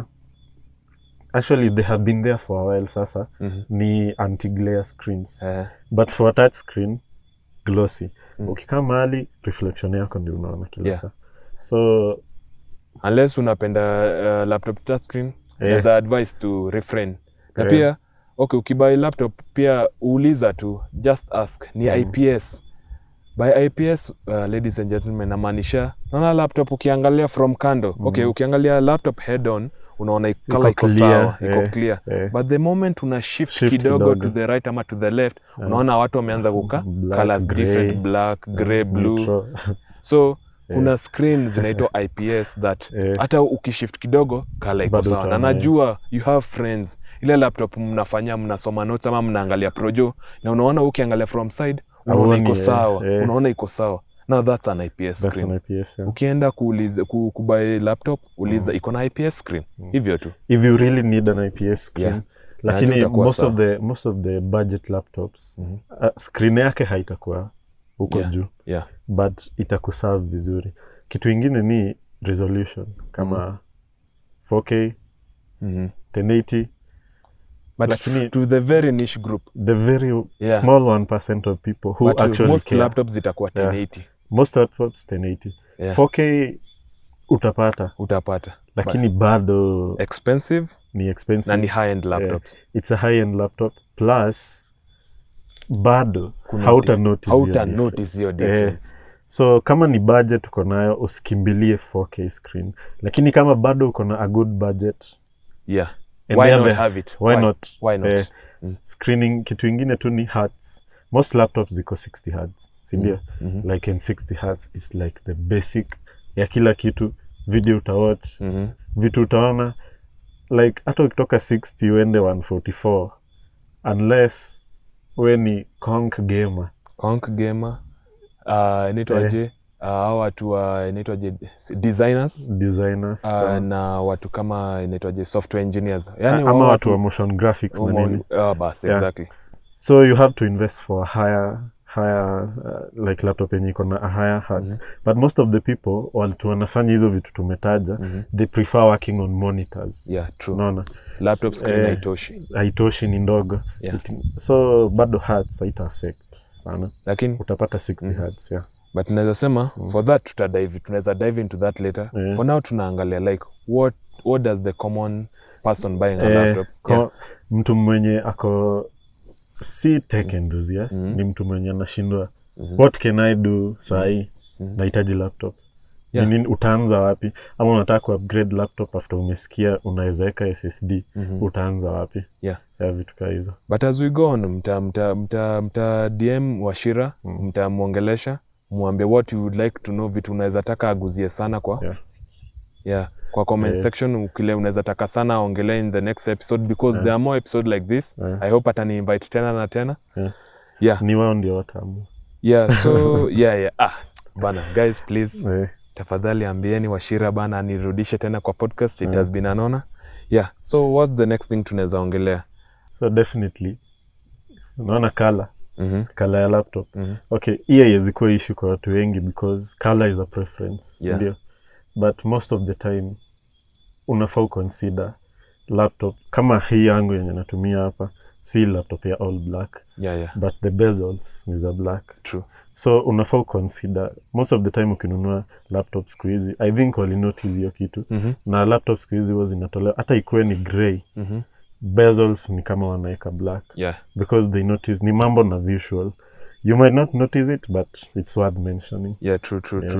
Speaker 1: actually they have been there for a while sasa
Speaker 2: Mhm.
Speaker 1: ni anti glare screens
Speaker 2: Eh,
Speaker 1: but for a touch screen glossy
Speaker 2: Mm.
Speaker 1: ukikaa mahali reflection yako ndio unaona kila
Speaker 2: Yeah.
Speaker 1: saa so
Speaker 2: unless unapenda uh, laptop touchscreen
Speaker 1: eh,
Speaker 2: as a advice to refrain na
Speaker 1: Eh.
Speaker 2: pia okay ukibuy laptop pia uuliza tu just ask ni
Speaker 1: Mm.
Speaker 2: ips by ips uh, ladies and gentlemen namaanisha naona laptop ukiangalia from kando
Speaker 1: Mm.
Speaker 2: okay ukiangalia laptop head on unaona
Speaker 1: Iko
Speaker 2: kala iko
Speaker 1: clear,
Speaker 2: sawa iko
Speaker 1: eh,
Speaker 2: clear
Speaker 1: eh,
Speaker 2: but the moment una shift,
Speaker 1: Shift
Speaker 2: kidogo,
Speaker 1: kidogo.
Speaker 2: to the right ama to the left
Speaker 1: Yeah.
Speaker 2: unaona watu wameanza kuka
Speaker 1: Black,
Speaker 2: colors
Speaker 1: grey,
Speaker 2: different black grey blue
Speaker 1: neutral.
Speaker 2: so
Speaker 1: Eh.
Speaker 2: kuna screen zinaitwa ips that
Speaker 1: Eh.
Speaker 2: hata ukishift kidogo kala iko
Speaker 1: Bado
Speaker 2: sawa na
Speaker 1: utaona, eh.
Speaker 2: najua you have friends ile laptop mnafanya mnasoma notes ama mnaangalia projo na unaona ukiangalia from side unaona
Speaker 1: Hauoni,
Speaker 2: iko
Speaker 1: eh,
Speaker 2: sawa
Speaker 1: eh.
Speaker 2: unaona iko sawa now that's an ips
Speaker 1: That's
Speaker 2: screen
Speaker 1: an IPS, yeah.
Speaker 2: ukienda kuuliza ku, kubuy laptop uliza iko na ips screen
Speaker 1: Mm.
Speaker 2: hivyo tu
Speaker 1: if you really need an IPS screen
Speaker 2: Yeah.
Speaker 1: lakini
Speaker 2: Najua utakuwa
Speaker 1: most
Speaker 2: sawa.
Speaker 1: of the most of the budget laptops
Speaker 2: Mhm.
Speaker 1: uh, screen yake haitakuwa huko
Speaker 2: Yeah.
Speaker 1: juu
Speaker 2: yeah
Speaker 1: but itakuserve vizuri kitu ingine ni resolution kama 4k
Speaker 2: Mhm.
Speaker 1: 1080
Speaker 2: but
Speaker 1: Lakini-
Speaker 2: to the very niche group
Speaker 1: the very
Speaker 2: Yeah.
Speaker 1: small 1% of people who
Speaker 2: but
Speaker 1: actually
Speaker 2: most
Speaker 1: care.
Speaker 2: laptops zitakuwa
Speaker 1: Yeah.
Speaker 2: 1080
Speaker 1: most laptops 1080
Speaker 2: Yeah.
Speaker 1: 4k utapata
Speaker 2: utapata
Speaker 1: lakini bado
Speaker 2: expensive
Speaker 1: ni expensive
Speaker 2: na ni high end laptops
Speaker 1: it's a high end laptop plus bado
Speaker 2: Kuna
Speaker 1: hauta
Speaker 2: di-
Speaker 1: notice hiyo
Speaker 2: hauta
Speaker 1: difference.
Speaker 2: notice hiyo difference
Speaker 1: so kama ni budget uko nayo usikimbilie 4k screen lakini kama bado uko na a good budget
Speaker 2: yeah
Speaker 1: and
Speaker 2: why
Speaker 1: the
Speaker 2: not
Speaker 1: other-
Speaker 2: have it
Speaker 1: why not?
Speaker 2: why not
Speaker 1: Eh,
Speaker 2: Mm.
Speaker 1: screening kitu ingine tu ni hertz most laptops ziko 60 hertz sindio
Speaker 2: Mhm.
Speaker 1: like in 60 hertz is like the basic ya kila kitu video utawatch
Speaker 2: Mhm.
Speaker 1: vitu utaona like hata ukitoka 60 uende 144 unless we ni conk gamer
Speaker 2: Conk gamer uh, inaitwaje uh, hao watu wa inaitwaje designers
Speaker 1: designers
Speaker 2: uh,
Speaker 1: so-
Speaker 2: na watu kama inaitwaje software engineers yani
Speaker 1: ama watu wa motion graphics na nini
Speaker 2: uh, bas
Speaker 1: Yeah.
Speaker 2: exactly
Speaker 1: so you have to invest for a higher higher uh, like laptop yenye iko na a higher hertz but most of the people watu wanafanya hizo vitu tumetaja
Speaker 2: Mhm.
Speaker 1: they prefer working on monitors
Speaker 2: yeah true
Speaker 1: unaona
Speaker 2: laptop screen
Speaker 1: Eh,
Speaker 2: haitoshi
Speaker 1: haitoshi ni ndogo
Speaker 2: Yeah.
Speaker 1: It- so bado hertz haita affect sana
Speaker 2: lakini
Speaker 1: utapata 60 hertz yeah
Speaker 2: but naweza sema for that tutadive tunaweza dive into that later
Speaker 1: Yeah.
Speaker 2: for now tunaangalia like what what does the common person buying a
Speaker 1: Eh,
Speaker 2: laptop
Speaker 1: ko-
Speaker 2: yeah.
Speaker 1: mtu mwenye ako si tech enthusiast
Speaker 2: Mhm.
Speaker 1: ni mtu mwenye anashindwa
Speaker 2: Mhm.
Speaker 1: what can i do sahii
Speaker 2: Mhm.
Speaker 1: nahitaji laptop
Speaker 2: Yeah.
Speaker 1: Ni nini utaanza wapi ama unataka kuupgrade laptop after umesikia unaweza weka ssd
Speaker 2: Mhm.
Speaker 1: utaanza wapi
Speaker 2: Yeah.
Speaker 1: ya vitu kaa hizo
Speaker 2: but as we go on mta, mta, mta, mta dm washira
Speaker 1: Mm.
Speaker 2: mtamwongelesha mwambie what you would like to know vitu unaweza taka aguzie sana kwa
Speaker 1: Yeah.
Speaker 2: yeah kwa comment
Speaker 1: Yeah.
Speaker 2: section ukile unaweza taka sana aongelee in the next episode because
Speaker 1: Yeah.
Speaker 2: there are more episode like this
Speaker 1: Yeah.
Speaker 2: i hope atani invite tena na tena
Speaker 1: Yeah.
Speaker 2: yeah
Speaker 1: ni wao ndio watamu
Speaker 2: yeah so yeah yeah ah bana guys please
Speaker 1: eh,
Speaker 2: tafadhali ambieni washira bana anirudishe tena kwa podcast it
Speaker 1: Mm.
Speaker 2: has been anona yeah so what's the next thing tunaweza ongelea
Speaker 1: so definitely unaona kala
Speaker 2: mm-hmm.
Speaker 1: kala ya laptop
Speaker 2: Mhm.
Speaker 1: okay hii haiwezi kuwa issue kwa watu wengi because color is a preference
Speaker 2: Yeah.
Speaker 1: sindio but most of the time unafaa uconsider laptop kama hii yangu yenye natumia hapa si laptop ya all black
Speaker 2: yeah yeah
Speaker 1: but the bezels ni za black
Speaker 2: true
Speaker 1: so unafaa uconsider most of the time ukinunua laptop siku hizi i think walinotice hiyo kitu
Speaker 2: mm-hmm.
Speaker 1: na laptop siku hizi huwa zinatolewa hata ikuwe ni grey
Speaker 2: Mm-hmm.
Speaker 1: bezels ni kama wanaweka black
Speaker 2: yeah
Speaker 1: because they notice ni mambo na visual you might not notice it but it's worth mentioning
Speaker 2: yeah true true
Speaker 1: Yeah.
Speaker 2: true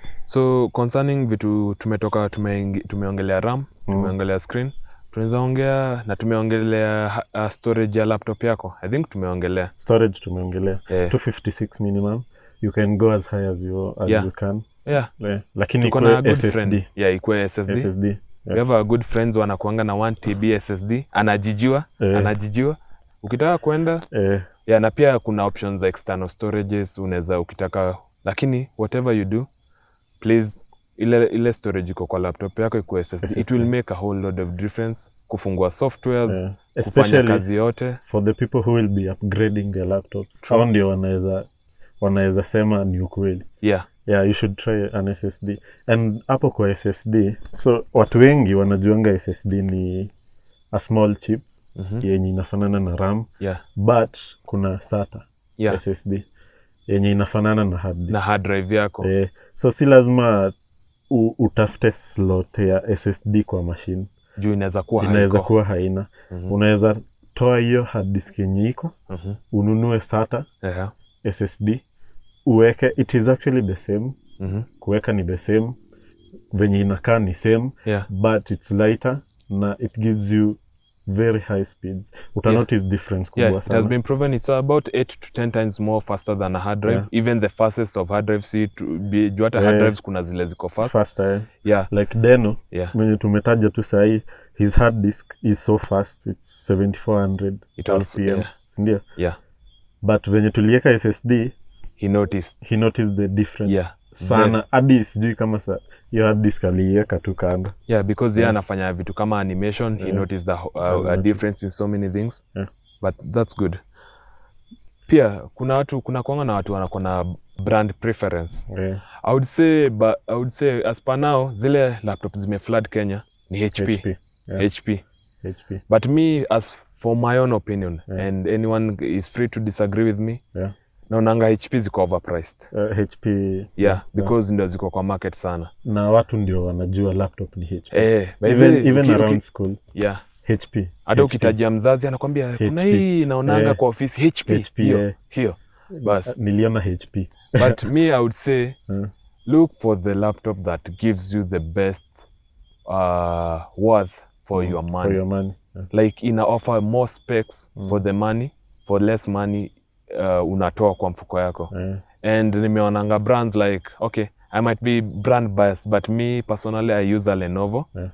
Speaker 2: so concerning vitu tumetoka tumeingi- tumeongelea ram tumeongelea screen tunaweza ongea na tumeongelea ha- uh, storage ya laptop yako i think tumeongelea
Speaker 1: storage tumeongelea
Speaker 2: yeah.
Speaker 1: 256 minimum you can go as high as you, as
Speaker 2: Yeah.
Speaker 1: you can
Speaker 2: yeah
Speaker 1: yeah. lakini
Speaker 2: tuko na a
Speaker 1: ikuwe
Speaker 2: good
Speaker 1: ssd
Speaker 2: friend yeah ikuwe ssd,
Speaker 1: ssd
Speaker 2: we have a good friends wanakuanga na 1 tb ssd anajijiwa
Speaker 1: Eh.
Speaker 2: anajijiwa ukitaka kwenda
Speaker 1: eh,
Speaker 2: yeah, na pia kuna options za external storages unaweza ukitaka lakini whatever you do please ile, ile storage iko kwa laptop yako ikuwe SSD. it
Speaker 1: SSD.
Speaker 2: will make a whole lot of difference kufungua softwares
Speaker 1: eh,
Speaker 2: kufanya
Speaker 1: especially
Speaker 2: kazi yote
Speaker 1: for the people who will be upgrading their laptops
Speaker 2: True.
Speaker 1: hao ndio wanaweza wanaweza sema ni ukweli
Speaker 2: yeah
Speaker 1: yeah you should try an ssd and hapo kwa ssd so watu wengi wanajuanga ssd ni a small chip
Speaker 2: Mhm.
Speaker 1: yenye inafanana na ram
Speaker 2: yeah
Speaker 1: but kuna sata
Speaker 2: yeah
Speaker 1: ssd yenye inafanana na hard disk.
Speaker 2: na hard drive yako
Speaker 1: eh, so si lazima u, utafute slot ya ssd kwa machine
Speaker 2: juu inaweza kuwa
Speaker 1: inaweza
Speaker 2: haiko.
Speaker 1: kuwa haina
Speaker 2: Mhm.
Speaker 1: unaweza toa hiyo hard disk yenye iko
Speaker 2: Mhm.
Speaker 1: ununue sata
Speaker 2: Yeah.
Speaker 1: ssd uweke it is actually the same
Speaker 2: Mhm.
Speaker 1: kuweka ni the same venye inakaa ni same
Speaker 2: yeah
Speaker 1: but it's lighter na it gives you very high speeds uta
Speaker 2: Yeah.
Speaker 1: notice difference kubwa
Speaker 2: Yeah, it has
Speaker 1: sana
Speaker 2: been proven it's about 8 to 10 times more faster than a hard drive.
Speaker 1: Yeah.
Speaker 2: Even the fastest of hard drives, see, to be, juu hata hard
Speaker 1: Yeah.
Speaker 2: drives kuna zile ziko fast.
Speaker 1: faster eh?
Speaker 2: Yeah,
Speaker 1: like deno
Speaker 2: yeah.
Speaker 1: mwenye tumetaja tu sahii his hard disk is so fast its 7400
Speaker 2: It also,
Speaker 1: RPM,
Speaker 2: yeah,
Speaker 1: sindio
Speaker 2: yeah.
Speaker 1: but venye tulieka ssd
Speaker 2: He noticed.
Speaker 1: he noticed the difference
Speaker 2: Yeah.
Speaker 1: sana hadi sijui kama sa hiyo hard disk aliiweka tu kando
Speaker 2: Yeah, because
Speaker 1: Yeah.
Speaker 2: yeah, anafanya vitu kama animation, he
Speaker 1: Yeah.
Speaker 2: noticed the, ho-
Speaker 1: Yeah,
Speaker 2: uh, a
Speaker 1: noticed.
Speaker 2: difference in so many things.
Speaker 1: Yeah.
Speaker 2: But that's good. Pia kuna watu kuna kwanga na watu wanakuwa na brand preference.
Speaker 1: yeah.
Speaker 2: I would say but I would say as per now zile laptop zimeflood Kenya ni HP.
Speaker 1: HP, yeah.
Speaker 2: HP.
Speaker 1: HP.
Speaker 2: But me as for my own opinion
Speaker 1: Yeah.
Speaker 2: and anyone is free to disagree with me
Speaker 1: Yeah.
Speaker 2: naonanga hp ziko overpriced
Speaker 1: Uh, hp
Speaker 2: yeah, because ndio ziko kwa market sana
Speaker 1: na watu ndio wanajua laptop ni hp
Speaker 2: eh, by the
Speaker 1: even,
Speaker 2: way,
Speaker 1: even
Speaker 2: uki-
Speaker 1: around
Speaker 2: uki-
Speaker 1: school
Speaker 2: yeah
Speaker 1: hp
Speaker 2: hata
Speaker 1: HP.
Speaker 2: ukitajia mzazi anakwambia kuna
Speaker 1: HP.
Speaker 2: hii naonanga
Speaker 1: Eh.
Speaker 2: kwa ofisi hp,
Speaker 1: HP,
Speaker 2: hiyo
Speaker 1: eh.
Speaker 2: hiyo bas
Speaker 1: niliona hp
Speaker 2: but me i would say
Speaker 1: Mm.
Speaker 2: look for the laptop that gives you the best uh, worth for your money
Speaker 1: for your money yeah.
Speaker 2: like ina offer more specs for the money for less money uh, unatoa kwa mfuko yako
Speaker 1: Yeah.
Speaker 2: and nimeonanga brands like okay i might be brand biased but me personally i use a lenovo
Speaker 1: Yeah.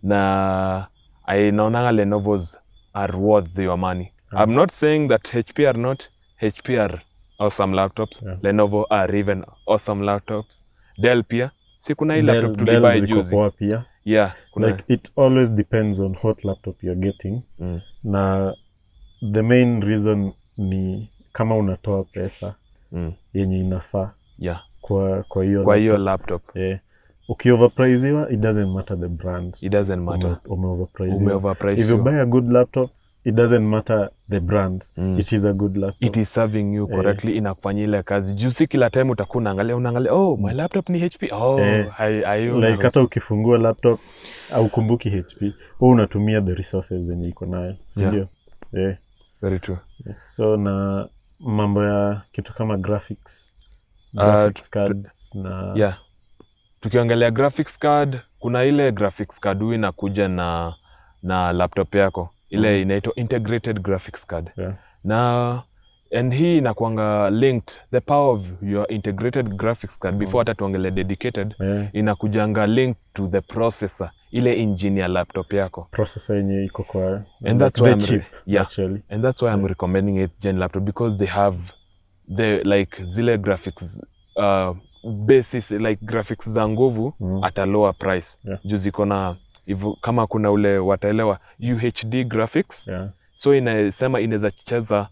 Speaker 2: na i naonanga lenovos are worth your money i'm not saying that hp are not hp are awesome laptops
Speaker 1: Yeah.
Speaker 2: lenovo are even awesome laptops dell pia si kuna hii laptop
Speaker 1: Dell-
Speaker 2: tulibai
Speaker 1: Dell ziko
Speaker 2: juzi
Speaker 1: poa pia
Speaker 2: yeah kuna
Speaker 1: like it always depends on what laptop you're getting
Speaker 2: Mm.
Speaker 1: na the main reason ni kama unatoa pesa
Speaker 2: mm,
Speaker 1: yenye inafaa
Speaker 2: yeah
Speaker 1: kwa kwa hiyo
Speaker 2: kwa hiyo
Speaker 1: laptop.
Speaker 2: laptop
Speaker 1: yeah. ukioverpriziwa it doesn't matter the brand
Speaker 2: it doesn't matter
Speaker 1: Ume- umeoverpriziwa
Speaker 2: umeoverprice
Speaker 1: if you
Speaker 2: you.
Speaker 1: buy a good laptop it doesn't matter the brand
Speaker 2: Mm.
Speaker 1: it is a good laptop
Speaker 2: it is serving you correctly inakufanyia ile kazi juu si kila time utakuwa unaangalia unaangalia oh my laptop ni hp oh
Speaker 1: Eh,
Speaker 2: hai- hayo
Speaker 1: like
Speaker 2: na-
Speaker 1: hata ukifungua laptop au kumbuki hp hu unatumia the resources zenye iko nayo sindio yeah.
Speaker 2: very true
Speaker 1: so na mambo ya kitu kama graphics
Speaker 2: Ah,
Speaker 1: graphics
Speaker 2: tu-
Speaker 1: cards na
Speaker 2: yeah tukiongelea graphics card kuna ile graphics card huwa inakuja na na laptop yako ile inaitwa integrated graphics card
Speaker 1: Yeah.
Speaker 2: na and hii inakuanga linked the power of your integrated graphics card before hata tuongele dedicated
Speaker 1: yeah,
Speaker 2: inakujanga linked to the processor ile engine ya laptop yako
Speaker 1: processor yenye iko kwa
Speaker 2: And that's
Speaker 1: the
Speaker 2: why I'm re-
Speaker 1: chip,
Speaker 2: yeah.
Speaker 1: actually
Speaker 2: and that's why I'm recommending it gen laptop because they have the like zile graphics uh, basis like graphics za nguvu
Speaker 1: Mm.
Speaker 2: at a lower price
Speaker 1: Yeah.
Speaker 2: juu ziko na hivyo kama kuna ule wataelewa UHD graphics
Speaker 1: yeah,
Speaker 2: so inasema inaweza cheza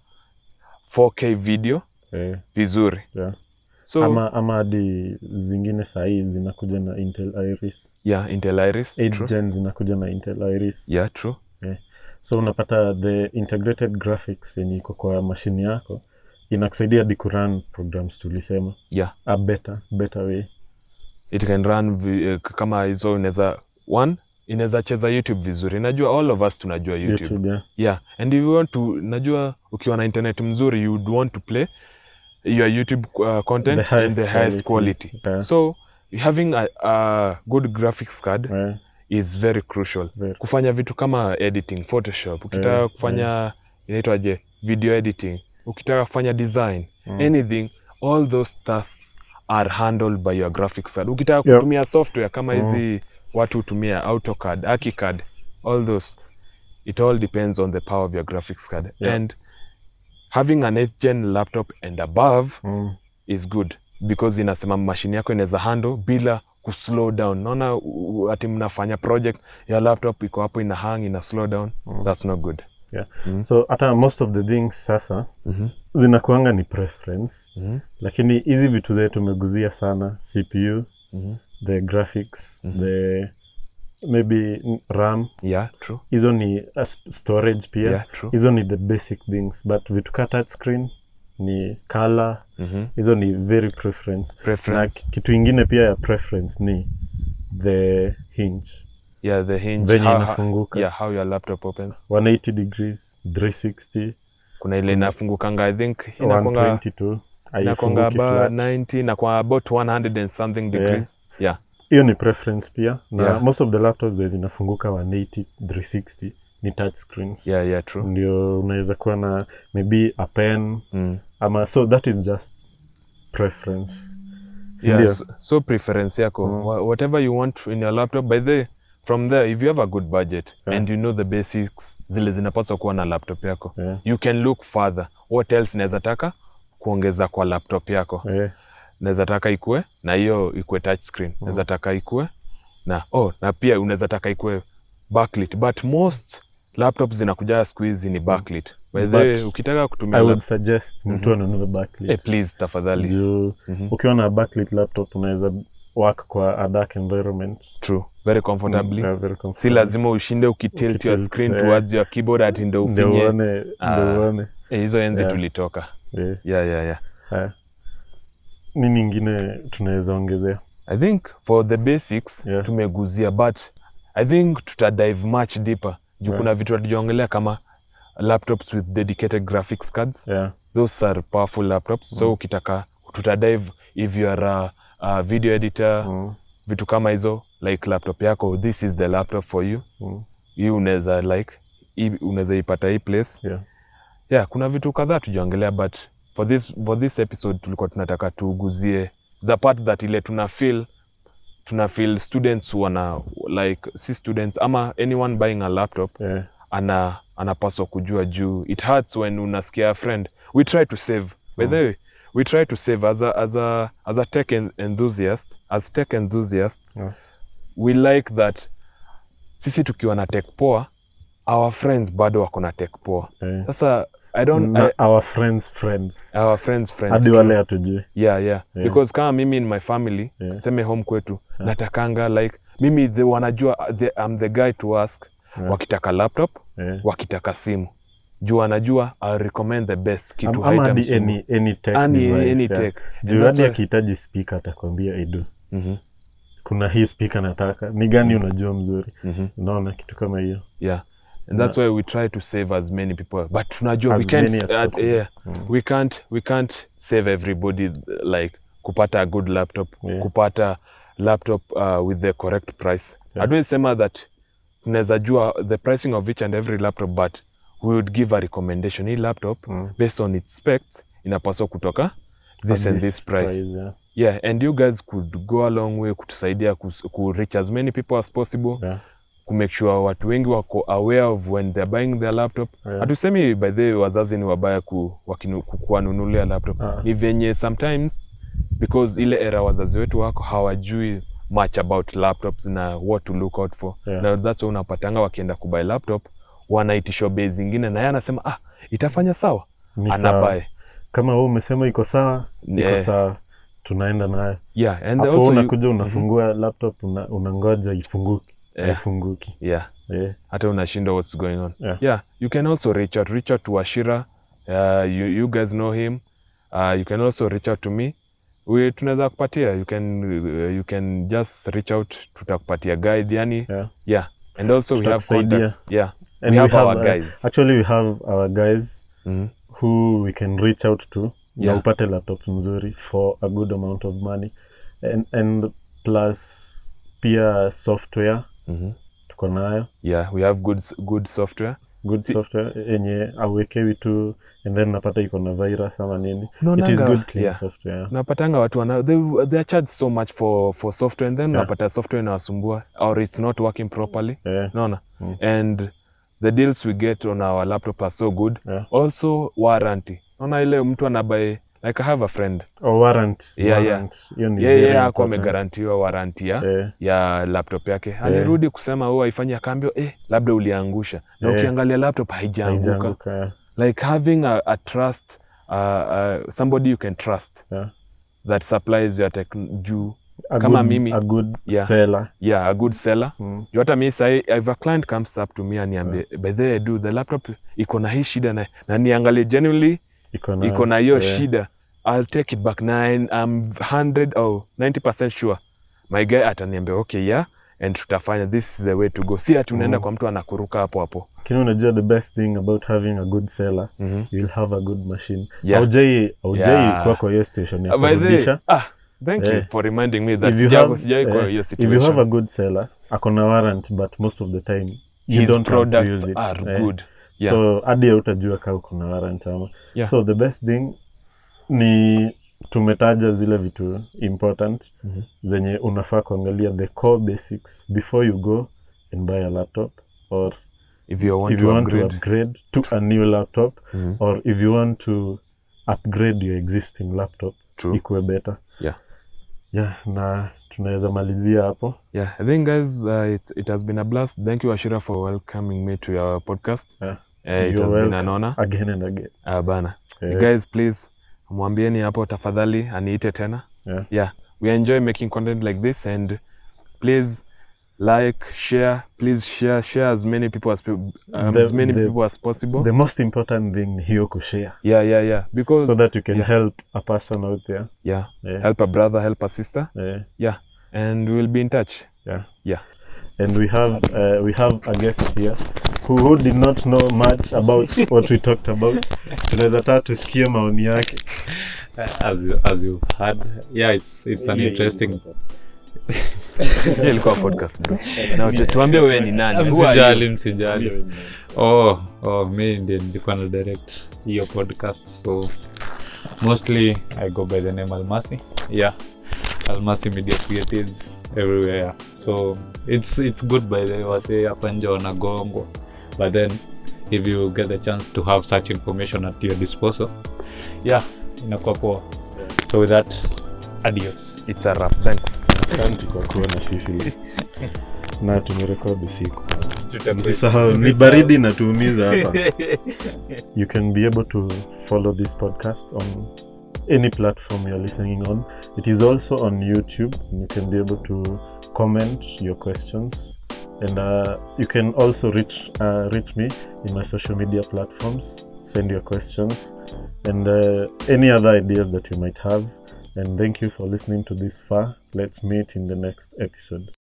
Speaker 2: 4K video
Speaker 1: yeah,
Speaker 2: vizuri
Speaker 1: yeah.
Speaker 2: so
Speaker 1: ama ama hadi zingine sahii zinakuja na intel iris
Speaker 2: yeah Intel Iris
Speaker 1: 8
Speaker 2: true.
Speaker 1: gen zinakuja na intel iris
Speaker 2: yeah true
Speaker 1: so unapata the integrated graphics yenye iko kwa mashini yako inakusaidia hadi kurun programs tulisema
Speaker 2: yeah
Speaker 1: a better better way
Speaker 2: it can run vi, eh, kama hizo inaweza one inaweza cheza youtube vizuri najua all of us tunajua youtube,
Speaker 1: youtube yeah.
Speaker 2: yeah and if you want to najua ukiwa na internet mzuri you would want to play your youtube uh, content
Speaker 1: The highest
Speaker 2: in the highest
Speaker 1: quality.
Speaker 2: quality
Speaker 1: Yeah.
Speaker 2: so having a, a good graphics card
Speaker 1: Yeah,
Speaker 2: is very crucial
Speaker 1: Very.
Speaker 2: kufanya vitu kama editing photoshop ukitaka
Speaker 1: Yeah,
Speaker 2: kufanya inaitwaje video editing ukitaka kufanya design
Speaker 1: Mm.
Speaker 2: anything all those tasks are handled by your graphics card ukitaka
Speaker 1: Yep.
Speaker 2: kutumia software kama
Speaker 1: Mm.
Speaker 2: hizi watu hutumia autocad akicad all those it all depends on the power of your graphics card
Speaker 1: Yeah.
Speaker 2: and having an 8th gen laptop and above
Speaker 1: mm,
Speaker 2: is good because inasema mashine yako inaweza handle bila kuslow down naona u- u- ati mnafanya project ya laptop iko hapo ina hang ina slow down that's not good
Speaker 1: yeah.
Speaker 2: Mm.
Speaker 1: so hata most of the things sasa
Speaker 2: mm-hmm.
Speaker 1: zinakuanga ni preference
Speaker 2: Mm-hmm.
Speaker 1: lakini hizi vitu zetu tumeguzia sana cpu
Speaker 2: Mm-hmm.
Speaker 1: the graphics the maybe ram
Speaker 2: yeah true
Speaker 1: hizo ni uh, sp- storage pia
Speaker 2: yeah true
Speaker 1: hizo ni the basic things but vitu ka touch screen ni color
Speaker 2: mm-hmm.
Speaker 1: hizo ni very preference na
Speaker 2: preference
Speaker 1: ki- kitu ingine pia ya preference ni the hinge
Speaker 2: yeah the hinge
Speaker 1: venye
Speaker 2: how,
Speaker 1: inafunguka.
Speaker 2: yeah how your laptop opens
Speaker 1: 180 degrees 360
Speaker 2: kuna ile inafungukanga i think inakwanga
Speaker 1: 122
Speaker 2: inakwanga
Speaker 1: haifunguki
Speaker 2: about
Speaker 1: flat.
Speaker 2: 90 na kwa about 100 and something degrees yeah
Speaker 1: hiyo ni preference pia na
Speaker 2: Yeah.
Speaker 1: most of the laptops zenye zinafunguka 180 360 ni touch screens
Speaker 2: yeah yeah true
Speaker 1: ndio unaweza kuwa na maybe a pen
Speaker 2: mm.
Speaker 1: ama so that is just preference
Speaker 2: yeah,
Speaker 1: sindio
Speaker 2: so, so preference yako
Speaker 1: Mm.
Speaker 2: wha- whatever you want in your laptop by the from there if you have a good budget
Speaker 1: Yeah.
Speaker 2: and you know the basics zile zinapaswa kuwa na laptop yako
Speaker 1: Yeah.
Speaker 2: you can look further what else naweza taka kuongeza kwa laptop yako
Speaker 1: Eh,
Speaker 2: naweza taka ikue na hiyo ikue touch screen naweza taka ikue na oh na pia unaweza taka ikue backlit but most laptops zinakuja siku hizi ni backlit by the way
Speaker 1: But
Speaker 2: ukitaka kutumia
Speaker 1: i would
Speaker 2: lap-
Speaker 1: suggest mtu anunue backlit
Speaker 2: eh, please tafadhali
Speaker 1: juu
Speaker 2: Mhm.
Speaker 1: ukiwa na backlit laptop unaweza work kwa a dark environment
Speaker 2: true very comfortably
Speaker 1: Yeah, very
Speaker 2: si
Speaker 1: comfortable.
Speaker 2: lazima ushinde ukitilt your
Speaker 1: Ukitilt,
Speaker 2: screen
Speaker 1: eh.
Speaker 2: towards your keyboard ati ndo
Speaker 1: ndio
Speaker 2: ufinye
Speaker 1: uone
Speaker 2: Ah.
Speaker 1: ndio uone
Speaker 2: Eh, hizo enzi
Speaker 1: Yeah.
Speaker 2: tulitoka
Speaker 1: Eh,
Speaker 2: yeah, yeah, yeah.
Speaker 1: haya. nini ingine tunaweza ongezea
Speaker 2: i think for the basics
Speaker 1: Yeah.
Speaker 2: tumeguzia but i think tutadive much deeper juu
Speaker 1: Yeah.
Speaker 2: kuna vitu hatujaongelea kama laptops with dedicated graphics cards
Speaker 1: yeah.
Speaker 2: those are powerful laptops so ukitaka tutadive if you are a, a video editor
Speaker 1: Mm.
Speaker 2: vitu kama hizo like laptop yako this is the laptop for you
Speaker 1: Mm.
Speaker 2: hii unaweza like hii unaweza ipata hii place
Speaker 1: Yeah.
Speaker 2: yeah kuna vitu kadhaa tujaongelea but for this, for this episode tulikuwa tunataka tuguzie the part that ile tuna feel tuna feel students wana like si students ama anyone buying a laptop
Speaker 1: Yeah.
Speaker 2: ana anapaswa kujua juu it hurts when unasikia a friend we try to save by the way we try to save as a, as a, as a tech en- enthusiast as tech enthusiasts
Speaker 1: Yeah.
Speaker 2: we like that sisi tukiwa na tech poa our friends bado wako na tech poa
Speaker 1: Yeah.
Speaker 2: sasa i don't
Speaker 1: Na
Speaker 2: I,
Speaker 1: our friends friends
Speaker 2: our friends friends
Speaker 1: hadi
Speaker 2: true.
Speaker 1: wale hatujui
Speaker 2: yeah, yeah
Speaker 1: Yeah.
Speaker 2: because kama mimi in my family
Speaker 1: Yeah.
Speaker 2: seme home kwetu natakanga like mimi the, wanajua the, I'm the guy to ask
Speaker 1: Yeah.
Speaker 2: wakitaka laptop
Speaker 1: Yeah.
Speaker 2: wakitaka simu juu wanajua I'll recommend the best kitu
Speaker 1: Am- ama
Speaker 2: item
Speaker 1: hadi
Speaker 2: simu.
Speaker 1: any, any tech
Speaker 2: Any-
Speaker 1: device,
Speaker 2: any
Speaker 1: yeah.
Speaker 2: tech.
Speaker 1: juu
Speaker 2: And that's
Speaker 1: hadi
Speaker 2: why-
Speaker 1: akihitaji speaker atakwambia idu
Speaker 2: Mhm,
Speaker 1: kuna hii speaker nataka ni gani unajua mzuri
Speaker 2: mhm,
Speaker 1: unaona kitu kama hiyo
Speaker 2: yeah and that's why we try to save as many people but tunajua we
Speaker 1: As
Speaker 2: can't,
Speaker 1: many as
Speaker 2: uh,
Speaker 1: possible.
Speaker 2: yeah, we can't we can't save everybody like kupata a good laptop
Speaker 1: Yeah.
Speaker 2: kupata laptop uh, with the correct price hatuwezi sema that tunaweza jua the pricing of each and every laptop but we would give a recommendation hii laptop based on its specs inapaswa kutoka this
Speaker 1: At
Speaker 2: and this price
Speaker 1: yeah.
Speaker 2: yeah and you guys could go a long way kutusaidia kus- ku reach as many people as possible
Speaker 1: Yeah.
Speaker 2: kumake sure watu wengi wako aware of when they're buying their laptop
Speaker 1: Yeah.
Speaker 2: hatusemi by the way wazazi ni wabaya ku, wakinu- ku- kuwanunulia laptop
Speaker 1: Ah.
Speaker 2: ni venye sometimes because ile era wazazi wetu wako hawajui much about laptops na what to look out for
Speaker 1: Yeah.
Speaker 2: na that's why unapatanga wakienda kubuy laptop wanaitishwa bei zingine na yeye anasema ah itafanya sawa
Speaker 1: Ni sawa.
Speaker 2: anabae
Speaker 1: kama wewe umesema iko sawa iko
Speaker 2: Yeah.
Speaker 1: sawa tunaenda nayo
Speaker 2: yeah and
Speaker 1: afu
Speaker 2: also you-
Speaker 1: unakuja unafungua laptop una, unangoja ifunguki
Speaker 2: Yeah.
Speaker 1: haifunguki
Speaker 2: yeah
Speaker 1: yeah.
Speaker 2: hata unashindwa what's going on
Speaker 1: Yeah.
Speaker 2: yeah you can also reach out reach out to ashira uh, you, you guys know him uh, you can also reach out to me we tunaweza kupatia you can uh, you can just reach out tutakupatia guide yani
Speaker 1: Yeah.
Speaker 2: yeah and also we have
Speaker 1: Tutakusaidia.
Speaker 2: contacts yeah
Speaker 1: And
Speaker 2: we have our
Speaker 1: uh,
Speaker 2: guys
Speaker 1: actually we have our guys
Speaker 2: Mhm.
Speaker 1: who we can reach out to na
Speaker 2: Yeah.
Speaker 1: upate laptop nzuri for a good amount of money and, and plus pia software
Speaker 2: Mhm.
Speaker 1: tuko nayo
Speaker 2: yeah we have good s- good software
Speaker 1: good software yenye auwekewi tu and then napata iko na virus ama nini it is
Speaker 2: Unaonanga-
Speaker 1: good clean
Speaker 2: yeah.
Speaker 1: software
Speaker 2: napatanga watu wana they, they are charged so much for, for software and then
Speaker 1: Yeah.
Speaker 2: unapata software inawasumbua or it's not working properly
Speaker 1: yeah.
Speaker 2: naona
Speaker 1: Mm.
Speaker 2: and the deals we get on our laptop are so good
Speaker 1: Yeah.
Speaker 2: also warranty naona ile mtu anabae like i have a friend
Speaker 1: or warrant
Speaker 2: Yeah, yeah.
Speaker 1: warrant. hiyo ni
Speaker 2: yeye
Speaker 1: very
Speaker 2: yeah, ako
Speaker 1: important.
Speaker 2: amegarantiwa warranty ya,
Speaker 1: Yeah.
Speaker 2: ya laptop yake alirudi kusema huo haifanyi akaambio eh, labda uliangusha na
Speaker 1: Yeah.
Speaker 2: ukiangalia laptop haijaanguka
Speaker 1: Haijaanguka, yeah.
Speaker 2: like having a, a trust uh, uh, somebody you can trust
Speaker 1: Yeah.
Speaker 2: that supplies your tech juu
Speaker 1: A
Speaker 2: Kama
Speaker 1: good,
Speaker 2: mimi-
Speaker 1: a good
Speaker 2: Yeah.
Speaker 1: seller
Speaker 2: yeah a good seller
Speaker 1: Mm.
Speaker 2: Juu hata mi sahi if a client comes up to me aniambie by the way do the laptop iko na hii shida na, na niangalie genuinely
Speaker 1: iko na
Speaker 2: iko na hiyo
Speaker 1: yeah.
Speaker 2: shida I'll take it back na I'm 100 or 90% sure my guy ataniambia okay yeah and tutafanya this is the way to go si ati unaenda
Speaker 1: Mm.
Speaker 2: kwa mtu anakuruka hapo hapo
Speaker 1: lakini unajua the best thing about having a good seller
Speaker 2: Mhm.
Speaker 1: you'll have a good machine
Speaker 2: Yeah.
Speaker 1: haujai haujai
Speaker 2: Yeah.
Speaker 1: kuwa kwa hiyo station ya
Speaker 2: Uh, by the way,
Speaker 1: kurudisha
Speaker 2: ah thank you
Speaker 1: Yeah.
Speaker 2: for reminding me that
Speaker 1: If you
Speaker 2: sijako
Speaker 1: have-
Speaker 2: sijai kwa
Speaker 1: eh,
Speaker 2: hiyo
Speaker 1: if you have a
Speaker 2: situation
Speaker 1: good seller akona warrant but most of the time you
Speaker 2: his
Speaker 1: don't have to
Speaker 2: products
Speaker 1: use it
Speaker 2: are
Speaker 1: eh.
Speaker 2: good yeah
Speaker 1: so hadi hautajua kaa ukona warrant ama
Speaker 2: Yeah.
Speaker 1: so the best thing ni tumetaja zile vitu important
Speaker 2: Mhm.
Speaker 1: zenye unafaa kuangalia the core basics before you go and buy a laptop or
Speaker 2: if you want
Speaker 1: if
Speaker 2: to
Speaker 1: you want
Speaker 2: upgrade
Speaker 1: to upgrade to a new laptop
Speaker 2: Mhm.
Speaker 1: or if you want to upgrade your existing laptop
Speaker 2: True.
Speaker 1: ikuwe better
Speaker 2: Yeah.
Speaker 1: yeah na tunaweza malizia hapo
Speaker 2: Yeah, I think guys, uh, it's, it has been a blast. Thank you, Ashira, for welcoming me to your podcast.
Speaker 1: Yeah.
Speaker 2: Uh, it
Speaker 1: You're
Speaker 2: has been an
Speaker 1: welcome.
Speaker 2: honor.
Speaker 1: again and again
Speaker 2: Uh, bana.
Speaker 1: Yeah.
Speaker 2: Guys, please mwambieni hapo tafadhali aniite tena.
Speaker 1: Yeah.
Speaker 2: Yeah. we enjoy making content like this and please like share please share share as many people as, pe- um,
Speaker 1: The-
Speaker 2: as many
Speaker 1: the-
Speaker 2: people as possible
Speaker 1: The most important thing ni hiyo kushare
Speaker 2: yeah yeah yeah because
Speaker 1: so that you can
Speaker 2: yeah,
Speaker 1: help a person out there.
Speaker 2: yeah
Speaker 1: Yeah.
Speaker 2: help a brother help a sister
Speaker 1: Yeah.
Speaker 2: yeah and we'll be in touch
Speaker 1: Yeah.
Speaker 2: yeah
Speaker 1: And we have uh, we have a guest here who, who did not know much about what we talked about. Tunaweza taa tusikie maoni yake.
Speaker 3: as you, as you've heard yeah it's it's an interesting
Speaker 2: Hiyo ilikuwa podcast bro na tu- tuambie wewe ni nani Who are
Speaker 3: msijali
Speaker 2: you?
Speaker 3: msijali oh oh mi ndiye nilikuwa na direct hiyo podcast so mostly i go by the name almasi yeah almasi media creatives everywhere so it's it's good by the way wase hapa nje wanagongwa but then if you get the chance to have such information at your disposal yeah inakuwa poa so with that adios
Speaker 2: it's a wrap thanks
Speaker 1: Asante kwa kuwa na sisi na tumerekodi usiku. Msisahau ni baridi na tuumiza hapa. You can be able to follow this podcast on any platform you're listening on. It is also on YouTube. and You can be able to comment your questions, and uh, you can also reach uh, reach me in my social media platforms. Send your questions and uh, any other ideas that you might have. And thank you for listening to this far. Let's meet in the next episode.